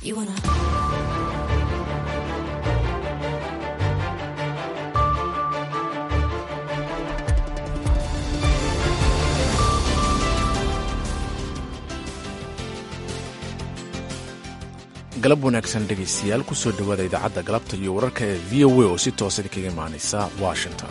You wanna. galab wanaagsan dhegaystayaal kusoo dhowaada idaacadda galabta iyo wararka ee v o a oo si toosa kaga imaanaysa washington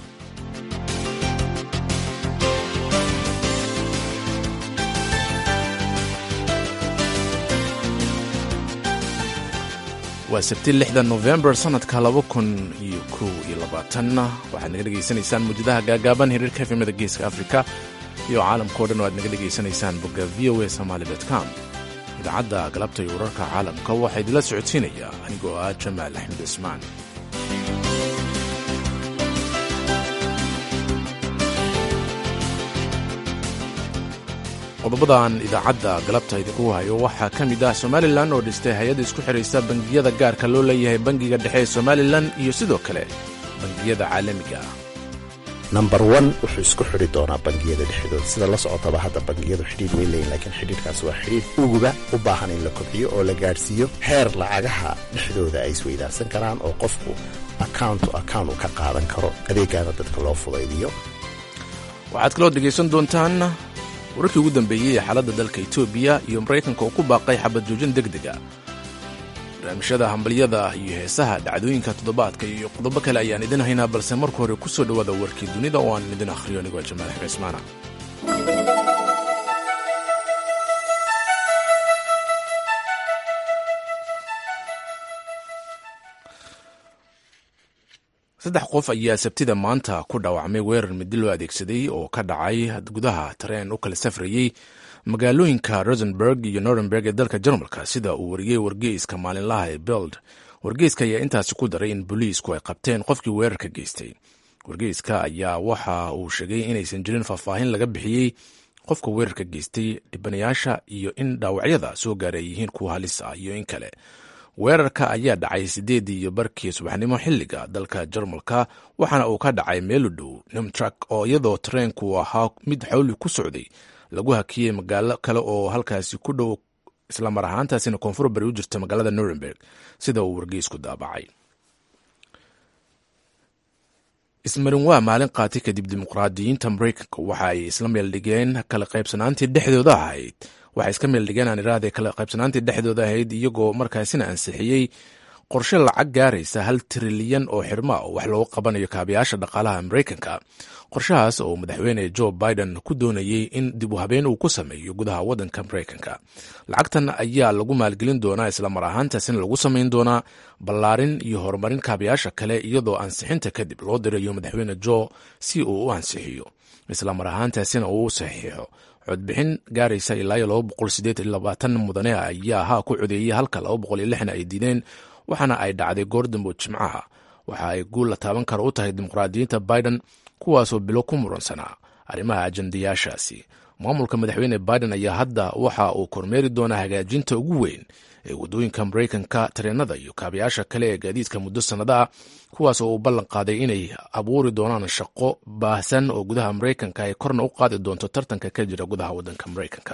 waa sabti lixda nofembar sannadka laba kun iyo kow iyo labaatanna waxaad naga dhegaysanaysaan muujadaha gaagaaban hiriirka efemada geeska afrika iyo caalamkao dhan oo aad naga dhegaysanaysaan bogga v o a somaali com idaacadda galabta iyo wararka caalamka waxaa idinla socodsiinaya anigoo ah jamaal axmed cismaan qodobadan idaacadda galabta idinku hayo waxaa ka mid ah somalilan oo dhistay hay-adda isku xidhaysa bangiyada gaarka loo leeyahay bangiga dhexe ee somalilan iyo sidoo kale bangiyada caalamiga ah number one wuxuu isku xidhi doonaa bangiyada dhexdooda sida la socotaba hadda bangiyadu xidhiidh way leeyihin lakiin xidhiidhkaas waa xidhiidh uguba u baahan in la kobciyo oo la gaadhsiiyo heer lacagaha dhexdooda ay isweydaarsan karaan oo qofku account to account uu ka qaadan karo adeegaana dadka loo fudaydiyo waxaad kaloo dhegaysan doontaan wararkii ugu dambeeyey ee xaaladda dalka etoobiya iyo maraykanka oo ku baaqay xabad joojin deg dega barnaamijyada hambalyada iyo heesaha dhacdooyinka toddobaadka iyo qodobo kale ayaan idin haynaa balse marka hore ku soo dhowaada warkii dunida oo aan idin akhriyo anigoo jamaal axmed cismaana saddex qof ayaa sabtida maanta ku dhaawacmay weerar midi loo adeegsaday oo ka dhacay gudaha tareen u kala safrayey magaalooyinka rosenberg iyo nordenberg ee dalka jarmalka sida uu wariyey wargeyska maalinlaha ee beld wargeyska ayaa intaasi ku daray in booliisku ay qabteen qofkii weerarka geystay wargeyska ayaa waxa uu sheegay inaysan jirin faahfaahin laga bixiyey qofka weerarka geystay dhibanayaasha iyo in dhaawacyada soo gaaray ay yihiin kuwa halis ah iyo in kale weerarka ayaa dhacay sideedii iyo barkii subaxnimo xilliga dalka jarmalka waxaana uu ka dhacay meel u dhow nimtrak oo iyadoo tareenku ahaa mid xawli ku socday lagu hakiyey magaalo kale oo halkaasi ku dhow islamar ahaantaasina koonfur bari u jirta magaalada nuremberg sida uu wargeysku daabacay ismarin waa maalin qaati kadib dimuqraadiyiinta maraykanka waxa ay isla meeldhigeen kala qaybsanaantii dhexdooda ahayd waxay iska meeldhigeen aan iraahday kala qaybsanaantii dhexdooda ahayd iyagoo markaasina ansixiyey qorshe lacag gaaraysa hal trilyan oo xirma oo wax loogu qabanayo kaabayaasha dhaqaalaha maraykanka qorshahaas oo madaxweyne joe biden ku doonayey in dib u habeen uu ku sameeyo gudaha waddanka maraykanka lacagtan ayaa lagu maalgelin doonaa islamar ahaantaasina lagu samayn doonaa ballaarin iyo horumarin kaabayaasha kale iyadoo ansixinta kadib loo dirayo madaxweyne joe si uu u ansixiyo islamar ahaantaasina uu u saxiixo codbixin gaaraysa ilaa iyo laba boqol sideed iyo labaatan mudane ayaa haa ku codeeyey halka laba boqol iyo lixna ay diideen waxaana ay dhacday goordambo jimcaha waxa ay guul la taaban karo u tahay dimuqraadiyiinta biden kuwaasoo bilo ku muransanaa arrimaha ajandayaashaasi maamulka madaxweyne biden ayaa hadda waxa uu kormeeri doonaa hagaajinta ugu weyn ee waddooyinka maraykanka tareenada iyo kaabayaasha kale ee gaadiidka muddo sannada ah kuwaas oo uu ballan qaaday inay abuuri doonaan shaqo baahsan oo gudaha maraykanka ay korna u qaadi doonto tartanka ka jira gudaha waddanka maraykanka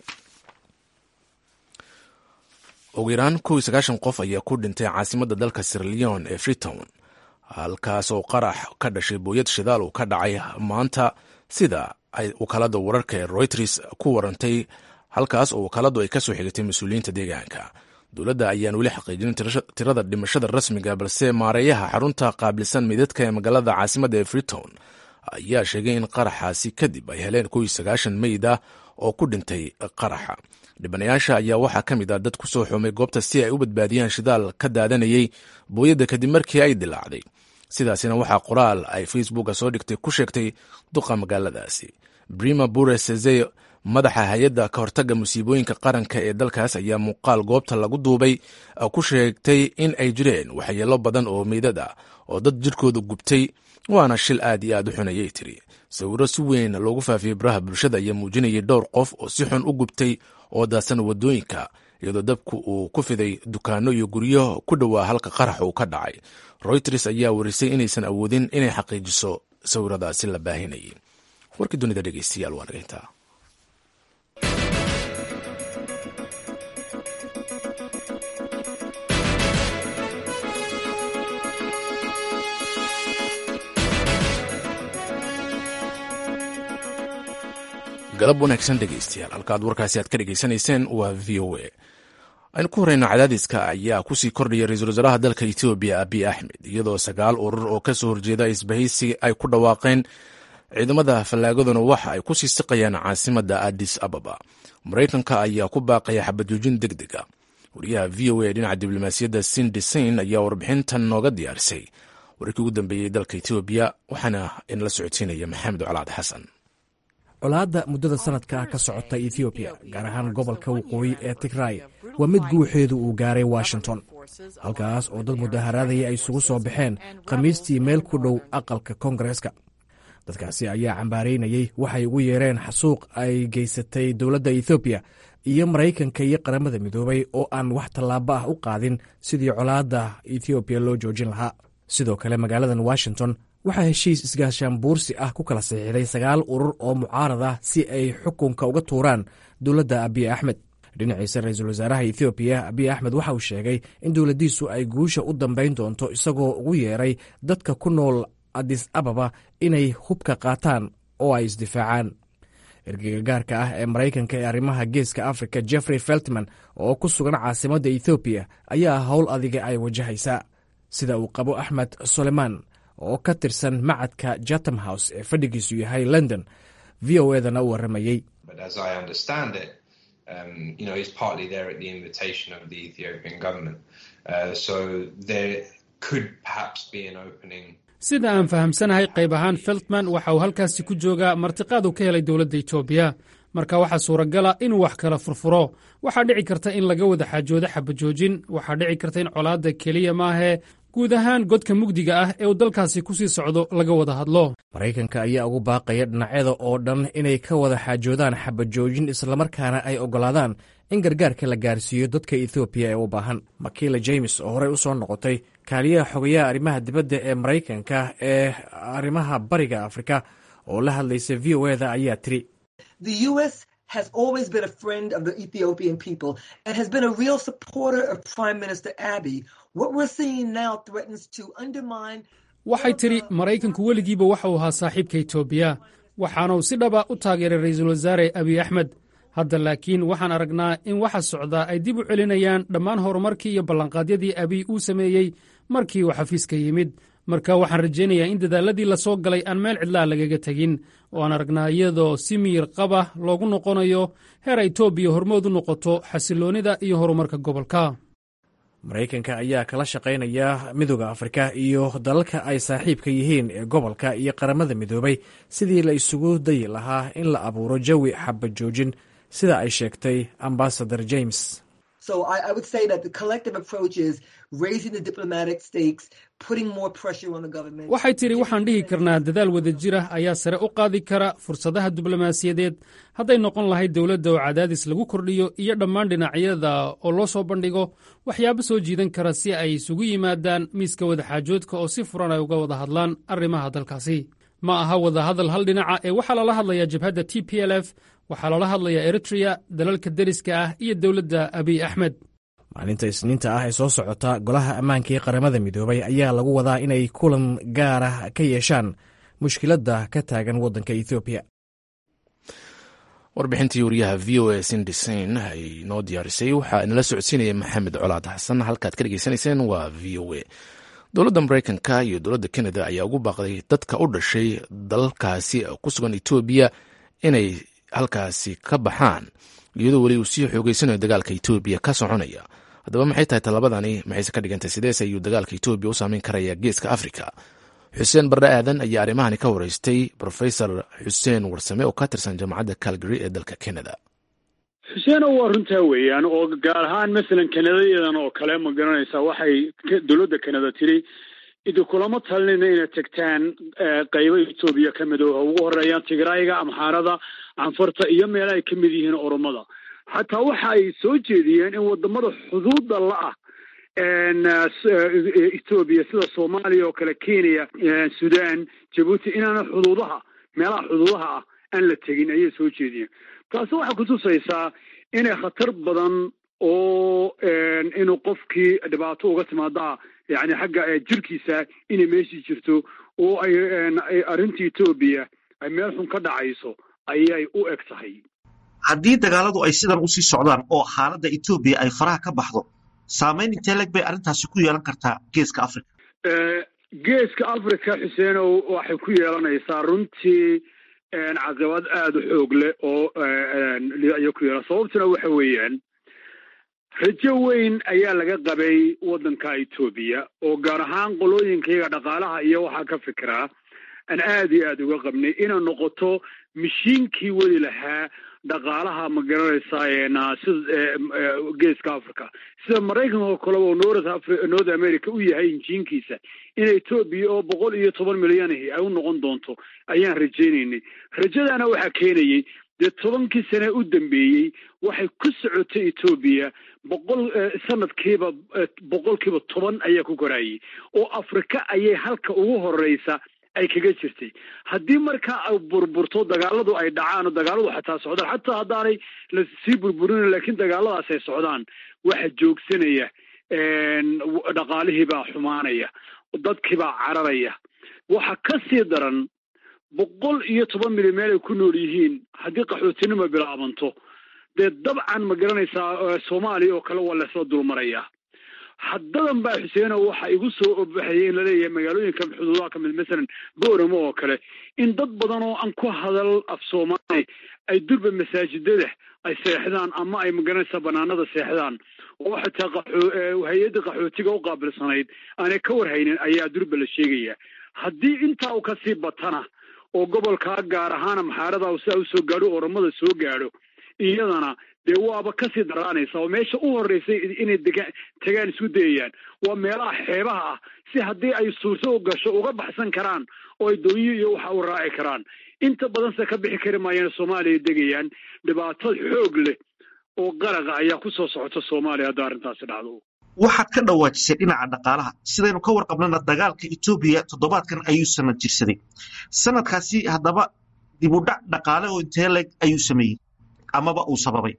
ugu yaraan kow iyo sagaashan qof ayaa ku dhintay caasimadda dalka sirleon ee freetown halkaas oo qarax ka dhashay booyad shidaal uu ka dhacay maanta sida ay wakaalada wararka ee royters ku warantay halkaas oo wakaaladu ay kasoo xigatay mas-uuliyiinta deegaanka dowladda ayaan weli xaqiijinin tirada dhimashada rasmiga balse maareeyaha xarunta qaabilsan meydadka ee magaalada caasimadda ee freetown ayaa sheegay in qaraxaasi kadib ay heleen kow iyo sagaashan meyd ah oo ku dhintay qaraxa dhibanayaasha ayaa waxaa ka mid ah dad ku soo xumay goobta si ay u badbaadiyaan shidaal ka daadanayay booyadda kadib markii ay dilaacday sidaasina waxaa qoraal ay facebooka soo dhigtay ku sheegtay duqa magaaladaasi brima bure seze madaxa hay-adda ka hortagga musiibooyinka qaranka ee dalkaas ayaa muuqaal goobta lagu duubay ku sheegtay in ay jireen waxyeelo badan oo meydad ah oo dad jirkooda gubtay waana shil aad iyo aad u xun ayay tiri sawiro si weyn loogu faafiyey baraha bulshada ayaa muujinayay dhowr qof oo si xun u gubtay oo daadsan waddooyinka iyadoo dabku uu ku fiday dukaano iyo guryo ku dhowaa halka qarax uu ka dhacay royters ayaa warisay inaysan awoodin inay xaqiijiso sawiradaasi la baahinayay warkii dunida dhegeystayaal waa nageyntaa galab wanaagsan dhegaystayaal halkaad warkaasi aad ka dhegaysanayseen waa v o a aynu ku horeyno cadaadiska ayaa kusii kordhaya ra-iisul wasaaraha dalka etoobiya abiy axmed iyadoo sagaal urur oo kasoo horjeeda isbahaysi ay ku dhawaaqeen ciidamada fallaagaduna waxa ay kusii siqayaan caasimada adis ababa maraykanka ayaa ku baaqaya xabajoojin deg deg a wariyaha v o a dhinaca diblomaasiyadda sindisain ayaa warbixintan nooga diyaarisay wararkii ugu dambeeyey dalka etoobiya waxaana inala socodsiinaya maxamed colaad xasan colaadda muddada sanadka ka socota ethoobiya gaar ahaan gobolka waqooyi ee tigray waa mid guuxeedu uu gaaray washington halkaas oo dad mudaharaadaya ay isugu soo baxeen khamiistii meel ku dhow aqalka koongareeska dadkaasi ayaa cambaaraynayey waxay ugu yeereen xasuuq ay geysatay dowladda ethoobiya iyo maraykanka iyo qaramada midoobay oo aan wax tallaabo ah u qaadin sidii colaadda ethoobiya loo joojin lahaa sidoo kale magaaladan washington waxaa heshiis isgaashaan buursi ah ku kala saxiixday sagaal urur oo mucaarad ah si ay xukunka uga tuuraan dowladda abiy axmed dhinaciisa ra-iisul wasaaraha ethoobiya abiy axmed waxa uu sheegay in dowladdiisu ay guusha u dambayn doonto isagoo ugu yeeray dadka ku nool adis ababa inay hubka qaataan oo ay isdifaacaan ergeyga gaarka ah ee maraykanka ee arrimaha geeska afrika jeffrey feltman oo ku sugan caasimadda ethoobiya ayaa howl adiga ay wajahaysaa sida uu qabo axmed soleman oo ka tirsan macadka jatham house ee fadhigiisu yahay london v o edana u warramayey sida aan fahamsanahay qayb ahaan feltman waxa uu halkaasi ku joogaa martiqaad uu ka helay dowladda etoobiya marka waxaa suuragala inuu wax kala furfuro waxaa dhici karta in laga wada xaajoodo xabajoojin waxaa dhici karta in colaadda keliya maahee guud ahaan godka mugdiga ah ee uu dalkaasi ku sii socdo laga wada hadlo maraykanka ayaa ugu baaqaya dhinacyada oo dhan inay ka wada xaajoodaan xabajoojin islamarkaana ay oggolaadaan in gargaarka la gaarsiiyo dadka ethoobiya ee u baahan makila james oo horey u soo noqotay kaaliyaha xogayaha arrimaha dibadda ee maraykanka ee arrimaha bariga afrika oo la hadlaysa v o eda ayaa tiri has always been a friend of the Ethiopian people and has been a real supporter of Prime Minister Abiy. What we're seeing now threatens to undermine. waxay tidhi maraykanku weligiiba waxa uu ahaa saaxiibka etoobiya waxaana uu si dhaba u taageeray ra'iisul wasaare abiy axmed hadda laakiin waxaan aragnaa in waxa socdaa ay dib u celinayaan dhammaan horumarkii iyo ballanqaadyadii abiy uu sameeyey markii uu xafiiska yimid marka waxaan rajaynayaa in dadaalladii la soo galay aan meel cidlaa lagaga tegin oo aan aragnaa iyadoo si miyir qaba loogu noqonayo heer etoobiya hormood u noqoto xasilloonnida iyo horumarka gobolka maraykanka ayaa kala shaqaynaya midooda afrika iyo dalalka ay saaxiibka yihiin ee gobolka iyo qaramada midoobay sidii la isugu dayi lahaa in la abuuro jawi xabajoojin sida ay sheegtay ambasador james So I, I would say that the collective approach is raising the diplomatic stakes, putting more pressure on the government. waxay tidhi waxaan dhihi karnaa dadaal wada jira ayaa sare u qaadi kara fursadaha diblomaasiyadeed hadday noqon lahayd dowladda oo cadaadis lagu kordhiyo iyo dhammaan dhinacyada oo loo soo bandhigo waxyaabo soo jiidan kara si ay isugu yimaadaan miiska wadaxaajoodka oo si furan ay uga wada hadlaan arrimaha dalkaasi ma aha wada hadal hal dhinaca ee waxaa lala hadlayaa jabhadda t p l f waxaa loola hadlayaa eritreya dalalka deriska ah iyo dowladda abiy axmed maalinta isniinta ah ee soo socota golaha ammaanka ee qaramada midoobay ayaa lagu wadaa inay kulan gaar ah ka yeeshaan mushkiladda ka taagan waddanka ethoobiya warbixintii wariyaha v o a sindisain ay noo diyaarisay waxaa inala socodsiinaya maxamed colaad xasan halkaad ka dhegeysanayseen waa v o a dowladda maraykanka iyo dowladda kanada ayaa ugu baaqday dadka u dhashay dalalkaasi ku sugan etoobiya inay halkaasi ka baxaan iyadoo weli uu sii xoogeysanayo dagaalka etoobiya ka soconaya haddaba maxay tahay tallabadani maxayse ka dhigantay sidees ayuu dagaalka etoobiya u saameyn karaya geeska afrika xuseen barre aadan ayaa arrimahani ka wareystay rofesor xuseen warsame oo ka tirsan jaamacadda calgary ee dalka canada xuseeno waa runtaa weeyaan oo gaar ahaan masalan kanadayadan oo kale ma garanaysaa waxay dowladda kanada tiri idi kulama talinayna inaad tegtaan qaybo etoobiya ka mid oo ugu horeeyaan tigrayga amxaarada canfarta iyo meela ay ka mid yihiin oromada xataa waxa ay soo jeediyeen in wadamada xuduudda la-ah etoobiya sida soomaaliya oo kale kenya sudan jabuuti inaana xuduudaha meelaha xuduudaha ah aan la tegin ayay soo jeediyeen taasi waxay kutusaysaa inay khatar badan oo inuu qofkii dhibaato uga timaadaa yani xagga jirkiisa inay meeshii jirto oo ay arrinta etoobiya ay meel xun ka dhacayso ayay u eg tahay haddii dagaaladu ay sidan usii socdaan oo xaaladda etoobiya ay faraha ka baxdo saamayn intee leg bay arrintaasi ku yeelan kartaa geeska africa geeska africa xuseenow waxay ku yeelanaysaa runtii caqibad aada u xoog leh oo ayay ku yeelan sababtuna waxa weeyaan rajo weyn ayaa laga qabay waddanka etoobiya oo gaar ahaan qolooyinkayaga dhaqaalaha iyo waxaa ka fikiraa aan aada iyo aada uga qabnay inay noqoto mashiinkii weli lahaa dhaqaalaha ma garanaysaa sida geeska africa sida maraykanka oo kaleba oo north north america u yahay injiinkiisa in etoobiya oo boqol iyo toban milyanahi ay u noqon doonto ayaan rajaynaynay rajadaana waxaa keenayey dee tobankii sane u dambeeyey waxay ku socotay etoobiya boqol sanadkiiba boqolkiiba toban ayaa ku koraayey oo afrika ayay halka ugu horeysa ay kaga jirtay haddii markaa ay burburto dagaaladu ay dhacaan oo dagaaladu xataa socdaan xataa haddaanay lasii burburin laakiin dagaaladaas ay socdaan waxa joogsanaya dhaqaalihiibaa xumaanaya dadkiibaa cararaya waxa ka sii daran boqol iyo toban milyan meel ay ku nool yihiin haddii qaxootinima bilaabanto dee dabcan ma garanaysaa soomaaliya oo kale waa laysla dulmarayaa haddadan baa xuseeno waxa igu soo obaxayay in laleeyahay magaalooyinka xuduudaha ka mid masalan booramo oo kale in dad badan oo aan ku hadal af soomaali ay durba masaajidada ay seexdaan ama ay magaranaysaa banaanada seexdaan oo xataa hay-adda qaxootiga u qaabilsanayd aanay ka warhaynin ayaa durba la sheegaya haddii intaa u kasii batana oo gobolkaa gaar ahaana maxaarada sidaa usoo gaadho oramada soo gaadho iyadana dee waaba kasii daraanaysa oo meesha u horeysay inay dega tagaan isku dayayaan waa meelaha xeebaha ah si haddii ay suurto u gasho uga baxsan karaan oo ay doonyo iyo waxa u raaci karaan inta badanse ka bixi kari maayaan soomaaliya degayaan dhibaato xoog leh oo qaraqa ayaa ku soo socota soomaaliya hadda arrintaasi dhacdo waxaad ka dhawaajisay dhinaca dhaqaalaha sidaynu ka warqabnana dagaalka etoobiya toddobaadkan ayuu sanad jirsaday sanadkaasi haddaba dibudhac dhaqaale oo intee leg ayuu sameeyey amaba uu sababay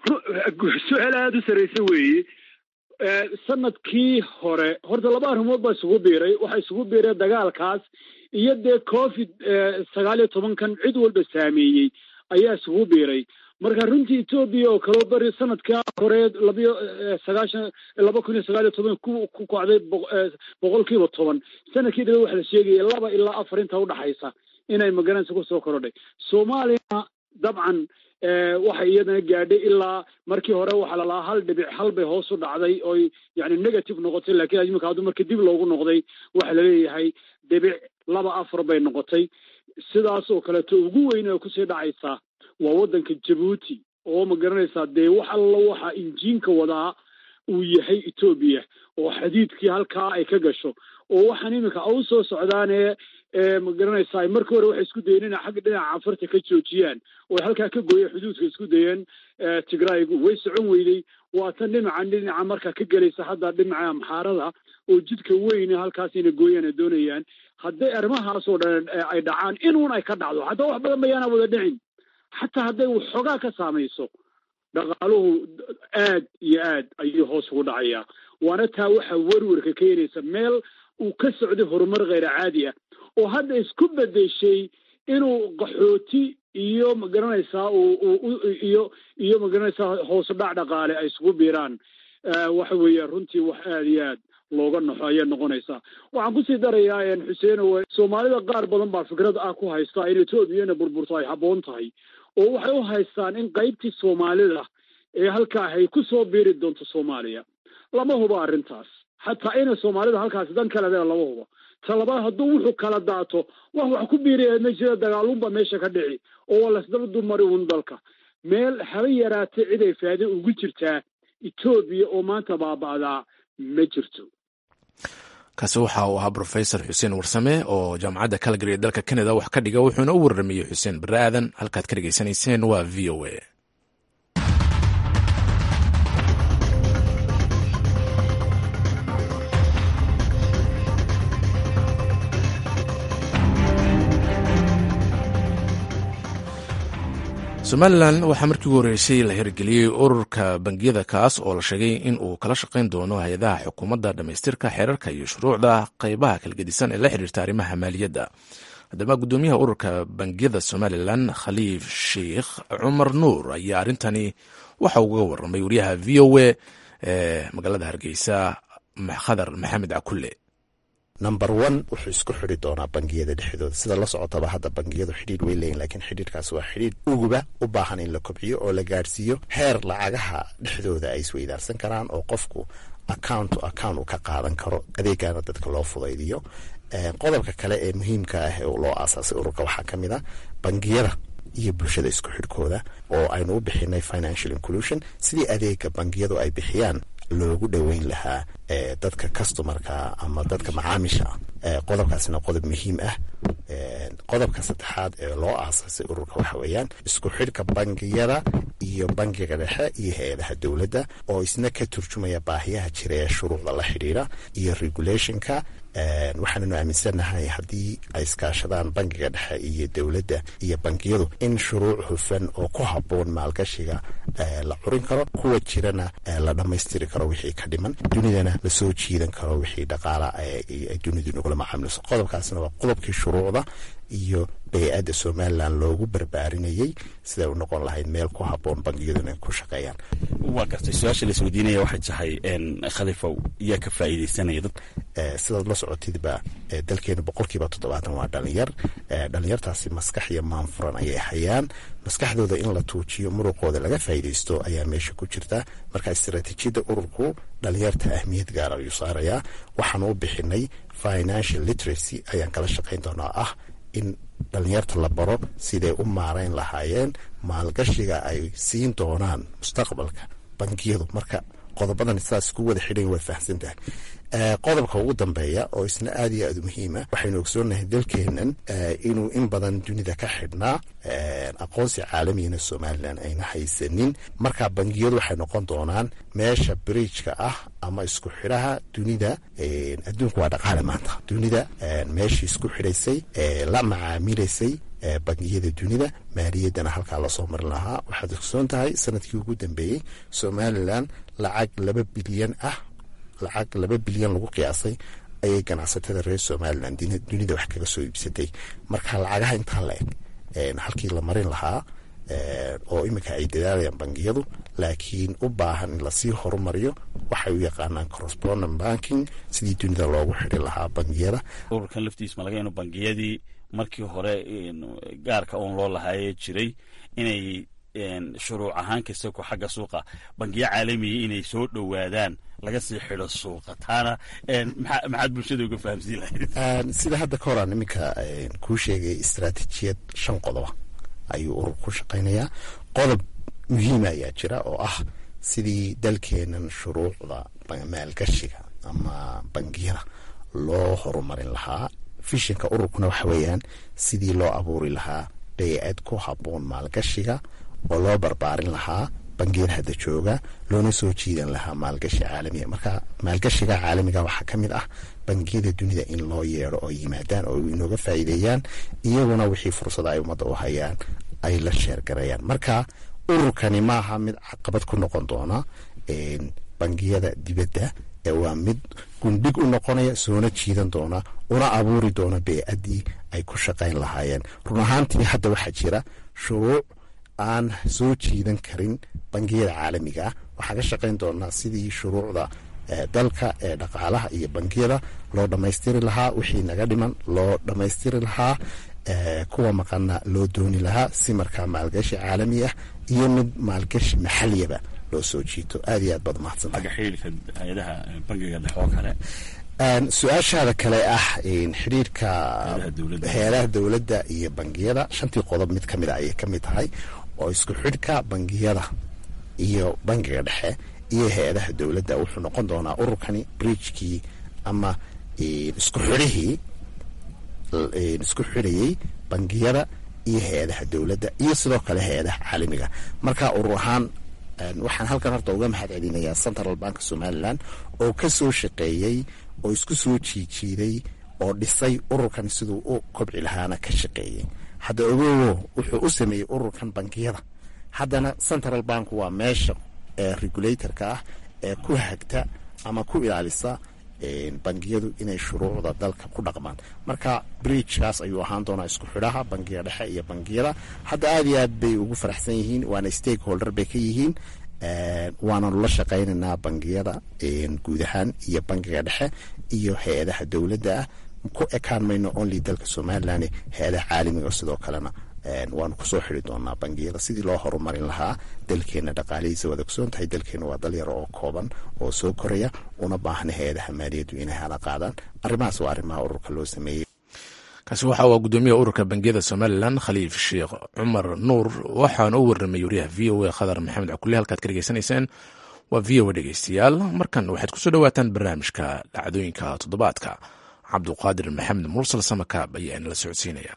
su-aal aada u sarraysa weeye sanadkii hore horta laba arrimood baa isugu biiray waxaa isugu biiray dagaalkaas iyo dee covid sagaal iyo tobankan cid walba saameeyey ayaa isugu biiray marka runtii etoobiya oo kaloo bari sanadkaa hore labayo sagaashan laba kun iyo sagaal iyo toban ku ku kacday boqolkiiba toban sanadkii dhabe waxa la sheegaya laba ilaa afar inta udhaxaysa inay magaranaysa kusoo korodhay soomaaliyana dabcan waxay iyadana gaadhay ilaa markii hore waxaa lalahaa hal dhibic hal bay hoos u dhacday oy yani negative noqotay lakiin imika hadduu marka dib loogu noqday waxaa laleeyahay dhibic laba afar bay noqotay sidaas oo kaleeto ugu weyn oo kusii dhacaysaa waa waddanka jabuuti oo ma garanaysaa dee wax alla waxa injiinka wadaa uu yahay etoobiya oo xadiidkii halkaa ay ka gasho oo waxaan iminka u soo socdaanee ma garanaysaa markii hore waxay isku dayeen inay xagga dhinaca canfarta ka joojiyaan oo ay halkaa ka gooyeen xuduudka isku dayeen tigraygu way socon weyday waa tan dhinacan dhinaca markaa ka gelaysa hadda dhinaca amxaarada oo jidka weyne halkaas inay gooyaan ay doonayaan hadday arrimahaas oo dhan ay dhacaan inuun ay ka dhacdo haddaba wax badan bayaana wada dhicin xataa hadday waxoogaa ka saamayso dhaqaaluhu aad iyo aad ayuu hoos ugu dhacayaa waana taa waxa werwerka keenaysa meel uu ka socday horumar kheyr caadi ah oo hadda isku bedeshay inuu qaxooti iyo magaranaysaa iyo iyo magaranaysaa hoos dhac dhaqaale ay isugu biiraan waxa weeye runtii wax aada iyo aad looga naxo ayaa noqonaysaa waxaan kusii darayaa xuseeno soomaalida qaar badan baa fikrad ah ku haysta in etoobiyana burburto ay habboon tahay oo waxay u haystaan in qaybtii soomaalida ee halkaa ay ku soo biiri doonto soomaaliya lama huba arrintaas xataa inay soomaalida halkaasi dan kale leeda lama huba talabaad hadduu wuxuu kala daato wax wax ku biiraya ma jira dagaalunba meesha ka dhici oo waa lasdaba dumari un dalka meel haba yaraatay cid ay faade ugu jirtaa etoobiya oo maanta baaba'daa ma jirto kaasi waxa uu ahaa brofesor xuseen warsame oo jaamacadda calgary ee dalka canada wax ka dhiga wuxuuna u warramayey xuseen barre aadan halkaad ka dhegaysanayseen waa v o a somalilan waxaa markii ugu horreysay la hirgeliyey ururka bangiyada kaas oo la sheegay in uu kala shaqayn doono hay-adaha xukuumadda dhammaystirka xeerarka iyo shuruucda qaybaha kala gedisan ee la xiriirta arrimaha maaliyadda haddaba guddoomiyaha ururka bangiyada somalilan khaliif sheikh cumar nuur ayaa arrintani waxa uga waramay wariyaha v o a ee magaalada hargeysa khadar maxamed cakulle number one wuxuu isku xidi doonaa bangiyada dhexdooda sida la socotaba hadda bangiyadu xidhiidh way leeyihin lakiin xidhiidhkaas waa xidhiidh uguba u baahan in la kobciyo oo la gaadhsiiyo heer lacagaha dhexdooda ay isweydaarsan karaan oo qofku account to account uu ka qaadan karo adeegana dadka loo fudaydiyo qodobka kale ee muhiimka ah ee loo aasaasay ururka waxaa ka mid a bangiyada iyo bulshada isku xidhkooda oo aynu u bixinay financial inclusion sidii adeega bangiyadu ay bixiyaan loogu dhoweyn lahaa dadka customarka ama dadka macaamisha qodobkaasina qodob muhiim ah qodobka saddexaad ee loo aasaasay ururka waxa weeyaan isku xidhka bangiyada iyo bangiga dhexe iyo hay-adaha dowladda oo isna ka turjumaya baahiyaha jira ee shuruucda la xidhiira iyo regulationka waxaananu aaminsannahay haddii ay iskaashadaan bangiga dhexe iyo dowladda iyo bangiyadu in shuruuc hufan oo ku habboon maalgashiga la curin karo kuwa jirana la dhammaystiri karo wixii ka dhiman dunidana lasoo jiidan karo wixii dhaqaala dunidu nagula macaamilso qodobkaasna waa qodobkii shuruucda iyo bay-adda somalilan loogu barbaarinayey siday u noqon lahayd meel ku habboon bangiyaduna ku shaqeeyaan waa gartay su-aasha la isweydiinaya waxay tahay khalifow yaa ka faa'iidaysanaya dad sidaad la socotidba dalkeenu boqolkiiba toddobaatan waa dhalinyar dhalinyartaasi maskax iyo maanfuran ayay hayaan maskaxdooda in la tuujiyo muruqooda laga faa'iidaysto ayaa meesha ku jirta marka istaraatiijiyadda ururku dhalinyarta ahmiyad gaar ayuu saarayaa waxaan u bixinay financial literacy ayaan kala shaqayn doonaa ah in dhalinyarta la baro siday u maarayn lahaayeen maalgashiga ay siin doonaan mustaqbalka bangiyadu marka qodobadan sidaas ku wada xidhan waad fahamsan tahay qodobka ugu dambeeya oo isna aad iyo aad u muhiima waxaynu ogsoonahay dalkeenan inuu in badan dunida ka xidhnaa aqoonsi caalamiyana somalilan ayna haysanin marka bangiyadu waxay noqon doonaan meesha bridjka ah ama isku xidhaha dunida adduunku waa dhaqaale maanta dunida meeshii isku xidhaysay la macaamilaysay bangiyada dunida maaliyaddana halkaa lasoo marin lahaa waxaad ogsoon tahay sanadkii ugu dambeeyey somalilan lacag laba bilyan ah lacag laba bilyan lagu qiyaasay ayay ganacsatada reer somalilan dunida wax kaga soo iibsatay marka lacagaha intaa la eg halkii la marin lahaa oo iminka ay dadaalayaan bangiyadu laakiin u baahan in lasii horumariyo waxay u yaqaanaan correspondent banking sidii dunida loogu xidhi lahaa bangiyada ururkan laftiis ma laga inu bangiyadii markii hore gaarka uun loo lahaayee jiray inay shuruuc ahaan kasta ku xagga suuqa bangiyo caalamiya inay soo dhowaadaan laga sii xidho suuqa taana maxaad bulshada uga fahamsiin lahayd sida hadda ka horaan iminka kuu sheegay istaraatiijiyad shan qodoba ayuu urur ku shaqaynayaa qodob muhiima ayaa jira oo ah sidii dalkeenan shuruucda maalgashiga ama bangiyada loo horumarin lahaa fishinka ururkuna waxa weeyaan sidii loo abuuri lahaa bay-ad ku habboon maalgashiga oo loo barbaarin lahaa bangiyada hadda jooga loona soo jiidan lahaa maalgashi caalamiya marka maalgashiga caalamiga waxaa ka mid ah bangiyada dunida in loo yeedho oo yimaadaan oo inooga faa'iideeyaan iyaguna wixii fursada ay ummadda u hayaan ay la sheergarayaan marka ururkani maaha mid caqabad ku noqon doona bangiyada dibadda ee waa mid gundhig u noqonaya soona jiidan doona una abuuri doona bey-addii ay ku shaqayn lahaayeen run ahaantii hadda waxaa jira shuruuc aan soo jiidan karin bangiyada caalamiga ah waxaan ka shaqayn doonaa sidii shuruucda dalka ee dhaqaalaha iyo bangiyada loo dhammaystiri lahaa wixii naga dhiman loo dhammaystiri lahaa kuwa maqana loo dooni lahaa si markaa maalgashi caalami ah iyo mid maalgashi maxaliyaba loo soo jiito aad iyo aad baad mahadsantahay su-aashaada kale ah xidhiirka hay-adaha dowladda iyo bangiyada shantii qodob mid ka mid a ayay ka mid tahay oo isku xidhka bangiyada iyo bangiga dhexe iyo hay-adaha dowladda wuxuu noqon doonaa ururkani bridjkii ama isku xidhihii isku xidhayey bangiyada iyo hay-adaha dowladda iyo sidoo kale hay-adaha caalamiga marka urur ahaan waxaan halkan horta uga mahad celinayaa central bank somalilan oo ka soo shaqeeyey oo isku soo jiijiiday oo dhisay ururkan siduu u kobci lahaana ka shaqeeyey hadda ogowo wuxuu u sameeyey ururkan bangiyada haddana central bank waa meesha ee regulatorka ah ee ku hagta ama ku ilaalisa bangiyadu inay shuruucda dalka ku dhaqmaan marka bridgekaas ayuu ahaan doonaa isku xidhaha bangiga dhexe iyo bangiyada hadda aad iyo aad bay ugu faraxsan yihiin waana stakeholder bay ka yihiin waananu la shaqaynaynaa bangiyada guud ahaan iyo bangiga dhexe iyo hay-adaha dowladda ah ku ekaan mayno only dalka somalilan hay-adaha caalamiga sidoo kalena waanu kusoo xiri doonaa bangiyada sidii loo horumarin lahaa dalkeena dhaqaalihiisa waad ogsoon tahay dalkeena waa dal yaro oo kooban oo soo koraya una baahna hay-adaha maaliyaddu inay hala qaadaan arrimahaas waa arrimaha ururka loo sameeyey kaasi waxa waa gudoomiyaha ururka bangiyada somalilan khaliif sheekh cumar nuur waxaana u warramay wariyaha v o a khadar maxamed cukule halkaad ka dhegeysanayseen waa v o a dhegeystayaal markan waxaad kusoo dhawaataan barnaamijka dhacdooyinka toddobaadka cabduqaadir maxamed mursal samakaab ayaa inala socodsiinaya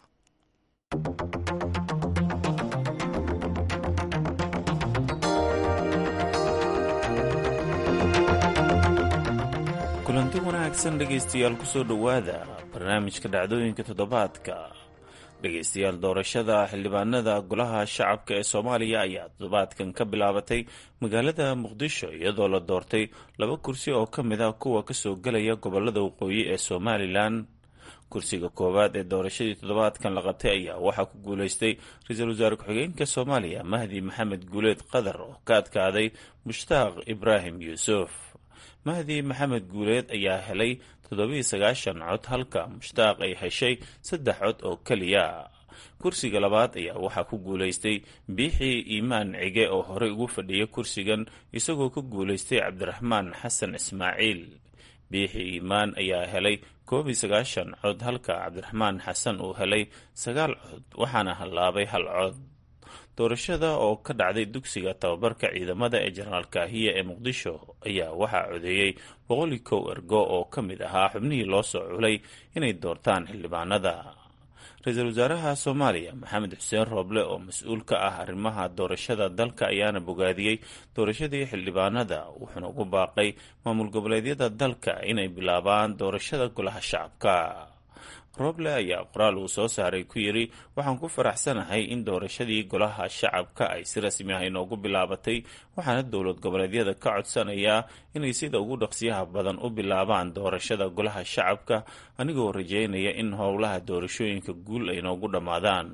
kulanti wanaagsan dhegaystayaal kusoo dhowaada barnaamijka dhacdooyinka toddobaadka dhegaystayaal doorashada xildhibaanada golaha shacabka ee soomaaliya ayaa toddobaadkan ka bilaabatay magaalada muqdisho iyadoo la doortay laba kursi oo ka mid ah kuwa kasoo gelaya gobolada waqooyi ee somalilan kursiga koowaad ee doorashadii toddobaadkan la qabtay ayaa waxaa ku guuleystay ra-iisul wasaare ku-xigeenka soomaaliya mahdi maxamed guuleed qadar oo ka adkaaday mushtaaq ibraahim yuusuf mahdi maxamed guuleed ayaa helay toddobiiy sagaashan cod halka mushtaaq ay heshay saddex cod oo keliya kursiga labaad ayaa waxaa ku guulaystay biixii iimaan cige oo horey ugu fadhiya kursigan isagoo ka guulaystay cabdiraxmaan xasan ismaaciil biixii iimaan ayaa helay koob iyo sagaashan cod halka cabdiraxmaan xasan uu helay sagaal cod waxaana hallaabay hal cod doorashada oo ka dhacday dugsiga tababarka ciidamada ee jenaraal kaahiya ee muqdisho ayaa waxaa codeeyey boqoli kow ergo oo ka mid ahaa xubnihii loo soo culay inay doortaan xildhibaanada ra-iisul wasaaraha soomaaliya maxamed xuseen rooble oo mas-uul ka ah arrimaha doorashada dalka ayaana bogaadiyey doorashadii xildhibaanada wuxuuna ugu baaqay maamul goboleedyada dalka inay bilaabaan doorashada golaha shacabka roble ayaa qoraal uu soo saaray ku yidhi waxaan ku faraxsanahay in doorashadii golaha shacabka ay si rasmi ah inoogu bilaabatay waxaana dowlad goboleedyada ka codsanayaa inay sida ugu dhaqsiyaha badan u bilaabaan doorashada golaha shacabka anigoo rajeynaya in howlaha doorashooyinka guul ay noogu dhammaadaan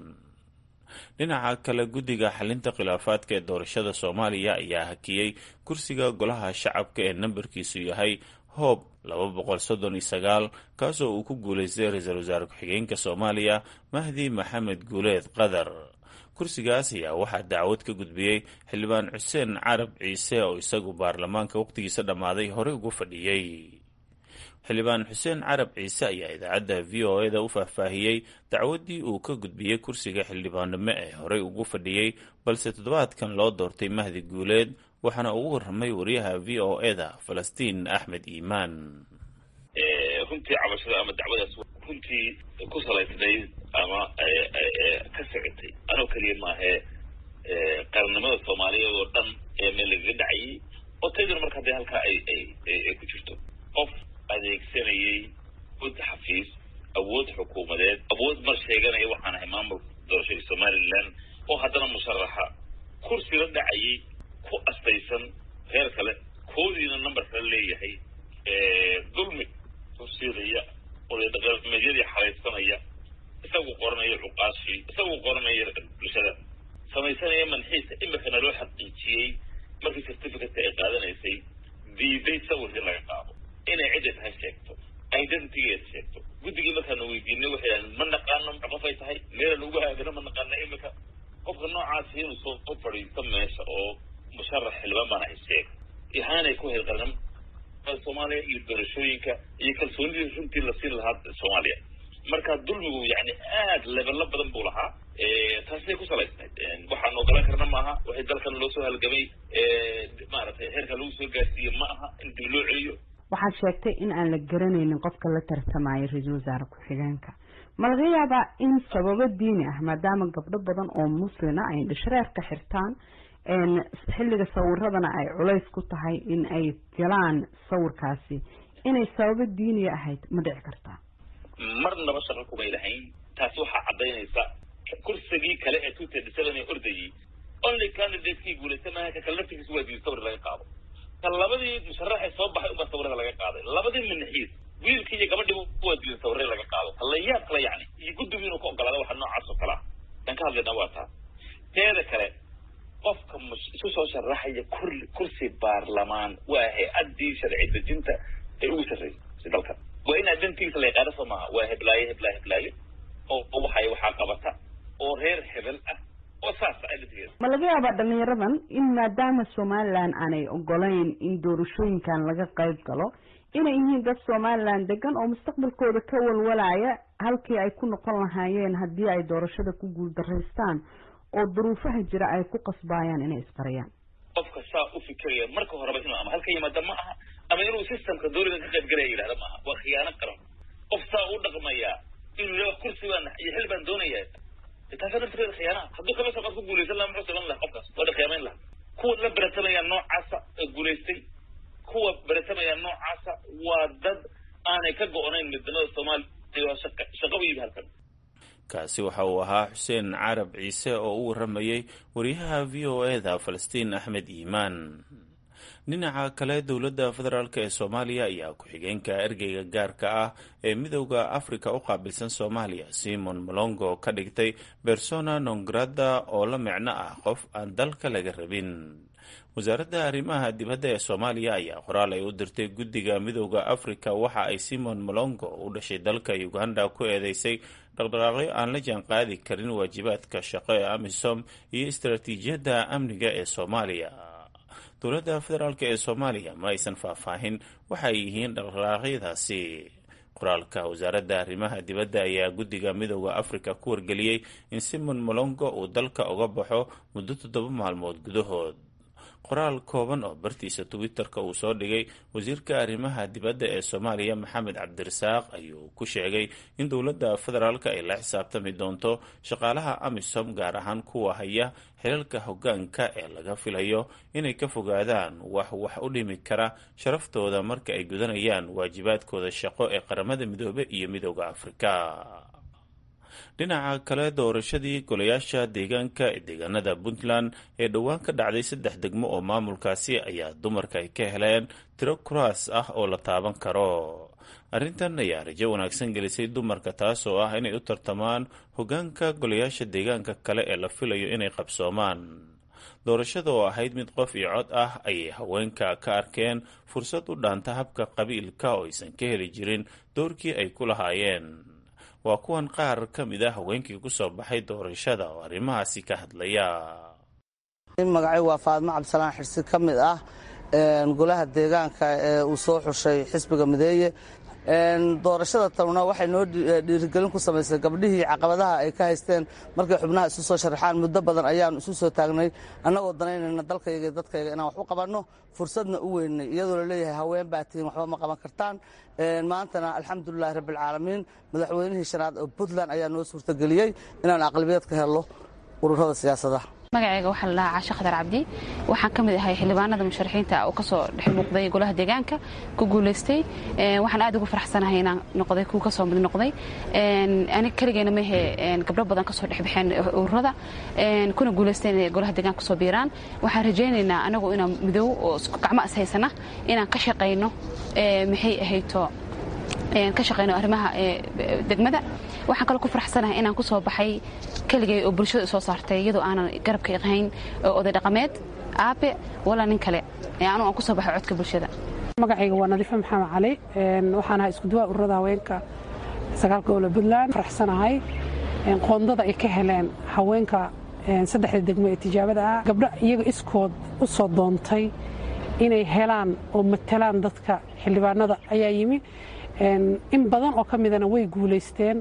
dhinaca kale guddiga xalinta khilaafaadka ee doorashada soomaaliya ayaa hakiyey kursiga golaha shacabka ee nambarkiisu yahay hoob laba boqol soddon iyo sagaal kaasoo uu ku guulaystay ra-iisul wasaare ku-xigeenka soomaaliya mahdi maxamed guuleed qadar kursigaas ayaa waxaa dacwad ka gudbiyey xildhibaan xuseen carab ciise oo isagu baarlamaanka waqtigiisa dhammaaday horey ugu fadhiyey xildhibaan xuseen carab ciise ayaa idaacadda v o e da u faahfaahiyey dacwaddii uu ka gudbiyey kursiga xildhibaannimo ee horey ugu fadhiyey balse toddobaadkan loo doortay mahdi guuleed waxaana ugu warramay wariyaha v o e da falastiin axmed iimaan runtii cabashada ama dacwadaas runtii ku salaysnayd ama ka socotay anoo keliya maahee qarannimada soomaaliyeed oo dhan ee meel lagaga dhacayay oo tayduna marka haddee halkaa ay ay ku jirto qof adeegsanayay awood xafiis awood xukuumadeed awood mar sheeganaya waxaan ahay maamulka doorashadii somalilan oo haddana musharaxa kursi la dhacayay ku astaysan reer kale koodiina number kale leeyahay dulmi horseedaya oodaqameedyadii xalaysanaya isagu qoranaya cuqaashii isagu qoranaya bulshada samaysanaya manxiisa imikana loo xaqiijiyey markii certificate ay qaadanaysay diiday sawirkii laga qaado inay cidday tahay sheegto identitygeeda sheegto guddigii markaana weydiinay waxay dhahdeen ma naqaano qof ay tahay meelan ugu haagano ma naqaano imika qofka noocaasi inuu soo fadhiisto meesha oo musharax xildhibaan baan ahay sheeg ihaanay ku hayd qarnimada soomaaliya iyo doorashooyinka iyo kalsoonidii runtii la siin lahaa soomaaliya marka dulmigu yani aad lebelo badan buu lahaa taasay ku salaysnayd waxaan ogolaan karna maaha waxay dalkan loo soo halgamay maaragtay heerka lagu soo gaarsiiye ma aha in dib loo celiyo waxaad sheegtay in aan la garanaynin qofka la tartamayo ra-iisul wasaare ku-xigeenka ma laga yaabaa in sababo diini ah maadaama gabdho badan oo muslina ay dhishreerka xirtaan xilliga sawiradana ay culays ku tahay in ay galaan sawirkaasi inay sababo diiniya ahayd ma dhici kartaa marnaba shaqo kumay lahayn taasi waxaa caddaynaysa kursigii kale ee two thirty seven ee ordayay only candidatekii guulaysta maaha ka kale laftigiisa waa diiday sawir laga qaado ka labadii musharaxee soo baxay unbaa sawirada laga qaaday labadii labadii minaxiis wiilkii iyo gabadhii waa diidan sawirre laga qaado halayaab kale yacni iyo guddigu inuu ka ogolaada waxa noocaas oo kale ah dan ka hadlayna waa taas teeda kale qofka isu soo sharaxaya kur kursi baarlamaan waa hay-addii sharci dejinta ee ugu sarreysay dalkan waa in adantiisa la yaqaano soo maaha waa heblaayo heblaayo heblaayo oo waxay waxaa qabata oo reer hebel ah oo saas adantigeeda ma laga yaabaa dhalinyaradan in maadaama somalilan aanay ogolayn in doorashooyinkan laga qayb galo inay yihiin dad somalilan degan oo mustaqbalkooda ka walwalaya halkii ay ku noqon lahaayeen haddii ay doorashada ku guuldaraystaan oo duruufaha jira ay ku qasbaayaan inay isqariyaan qofka saa u fikiraya marka horeba inuu ama halka yimaada ma aha ama inuu systemka dowlada ka qayb galaya yidhahda ma aha waa khiyaano qaran qof saa u dhaqmaya inuu yidhahdo kursi baan iyo xil baan doonaya taasa naftigeeda khiyaanaha hadduu kala soo qaad ku guulaysan laha muxuu saban laha qofkaas waa khiyaamayn laha kuwa la beratamaya noocaasa ee guulaystay kuwa beratamaya noocaasa waa dad aanay ka go-nayn midnimada soomaaliya shaqa shaqa u yimi halkan kaasi waxa uu ahaa xuseen carab ciise oo u warramayey wariyaha v o eda falastiin axmed iimaan dhinaca kale dowladda federaalk ee soomaaliya ayaa ku-xigeenka ergeyga gaarka ah ee midowda afrika u qaabilsan soomaaliya simon molongo ka dhigtay bersona nongrada oo la micno ah qof aan dalka laga rabin wasaaradda arrimaha dibadda ee soomaaliya ayaa qoraal ay u dirtay guddiga midowda afrika waxa ay simon molongo u dhashay dalka uganda ku eedeysay dhaqdhaqaaqyo aan la jaan qaadi karin waajibaadka shaqo ee amisom iyo istaraatiijiyadda amniga ee soomaaliya dowladda federaalk ee soomaaliya ma aysan faahfaahin waxay yihiin dhaqdhaqaaqyadaasi qoraalka wasaaradda arrimaha dibadda ayaa guddiga midowda afrika ku wargeliyey in simon molongo uu dalka uga baxo muddo toddoba maalmood gudahood qoraal kooban oo bartiisa twitter-ka uu soo dhigay wasiirka arrimaha dibadda ee soomaaliya maxamed cabdirasaaq ayuu ku sheegay in dowladda federaalk ay la xisaabtami doonto shaqaalaha amisom gaar ahaan kuwa haya xilalka hoggaanka ee laga filayo inay ka fogaadaan wax wax u dhimi kara sharaftooda marka ay gudanayaan waajibaadkooda shaqo ee qaramada midoobe iyo midowda afrika dhinaca kale doorashadii golayaasha deegaanka ee deegaanada puntland ee dhowaan ka dhacday saddex degmo oo maamulkaasi ayaa dumarka ay ka heleen tiro kuraas ah oo la taaban karo arrintan ayaa rajo wanaagsan gelisay dumarka taas oo ah inay u tartamaan hoggaanka golayaasha deegaanka kale ee la filayo inay qabsoomaan doorashada oo ahayd mid qof iyo cod ah ayay haweenka ka arkeen fursad u dhaanta habka qabiilka oo aysan ka heli jirin doorkii ay ku lahaayeen waa kuwan qaar ka mid a haweenkii ku soo baxay doorashada oo arrimahaasi ka hadlaya magacay waa faadmo cabdisalaan xirsi ka mid ah golaha deegaanka ee uu soo xushay xisbiga mideeye doorashada tanuna waxay noo dhiirigelin ku samaysay gabdhihii caqabadaha ay ka haysteen markay xubnaha isu soo sharaxaan muddo badan ayaanu isu soo taagnay annagoo danaynayna dalkayga iyo dadkayga inaan wax u qabanno fursadna u weynay iyadoo la leeyahay haween baa tihiin waxba ma qaban kartaan maantana alxamdulilahi rabbialcaalamiin madaxweynihii shanaad oo puntland ayaa noo suurtageliyey inaan aqlabiyad ka helno ururada siyaasadaha magacayga waxaa la dhahaa caashe khadar cabdi waxaan ka mid ahay xildhibaanada musharaxiinta oo kasoo dhex muuqday golaha deegaanka ku guulaystay waxaan aad ugu faraxsanahay inaan noqday kuwa kasoo mid noqday anig keligeena mehe gabdho badan kasoo dhexbaxeen ururada kuna guulaysteen inay golaha deegaanka kusoo biiraan waxaan rajaynaynaa anagu inaan midow oo gacmo is haysana inaan ka shaqayno maxay ahayto ka shaqayno arrimaha degmada waxaan kaloo ku faraxsanahay inaan ku soo baxay keligay oo bulshada soo saartay iyadoo aanan garabka ahayn oday dhaqameed aabe walaa nin kale anu aan ku soo baxay codka bulshada magacayga waa nadiife maxamed cali waxaan ahaa iskuduwaa ururada haweenka sagaalka gobole puntland faraxsanahay qoondada ay ka heleen haweenka saddexda degmo ee tijaabada ah gabdho iyaga iskood u soo doontay inay helaan oo matalaan dadka xildhibaanada ayaa yimi in badan oo ka midana way guulaysteen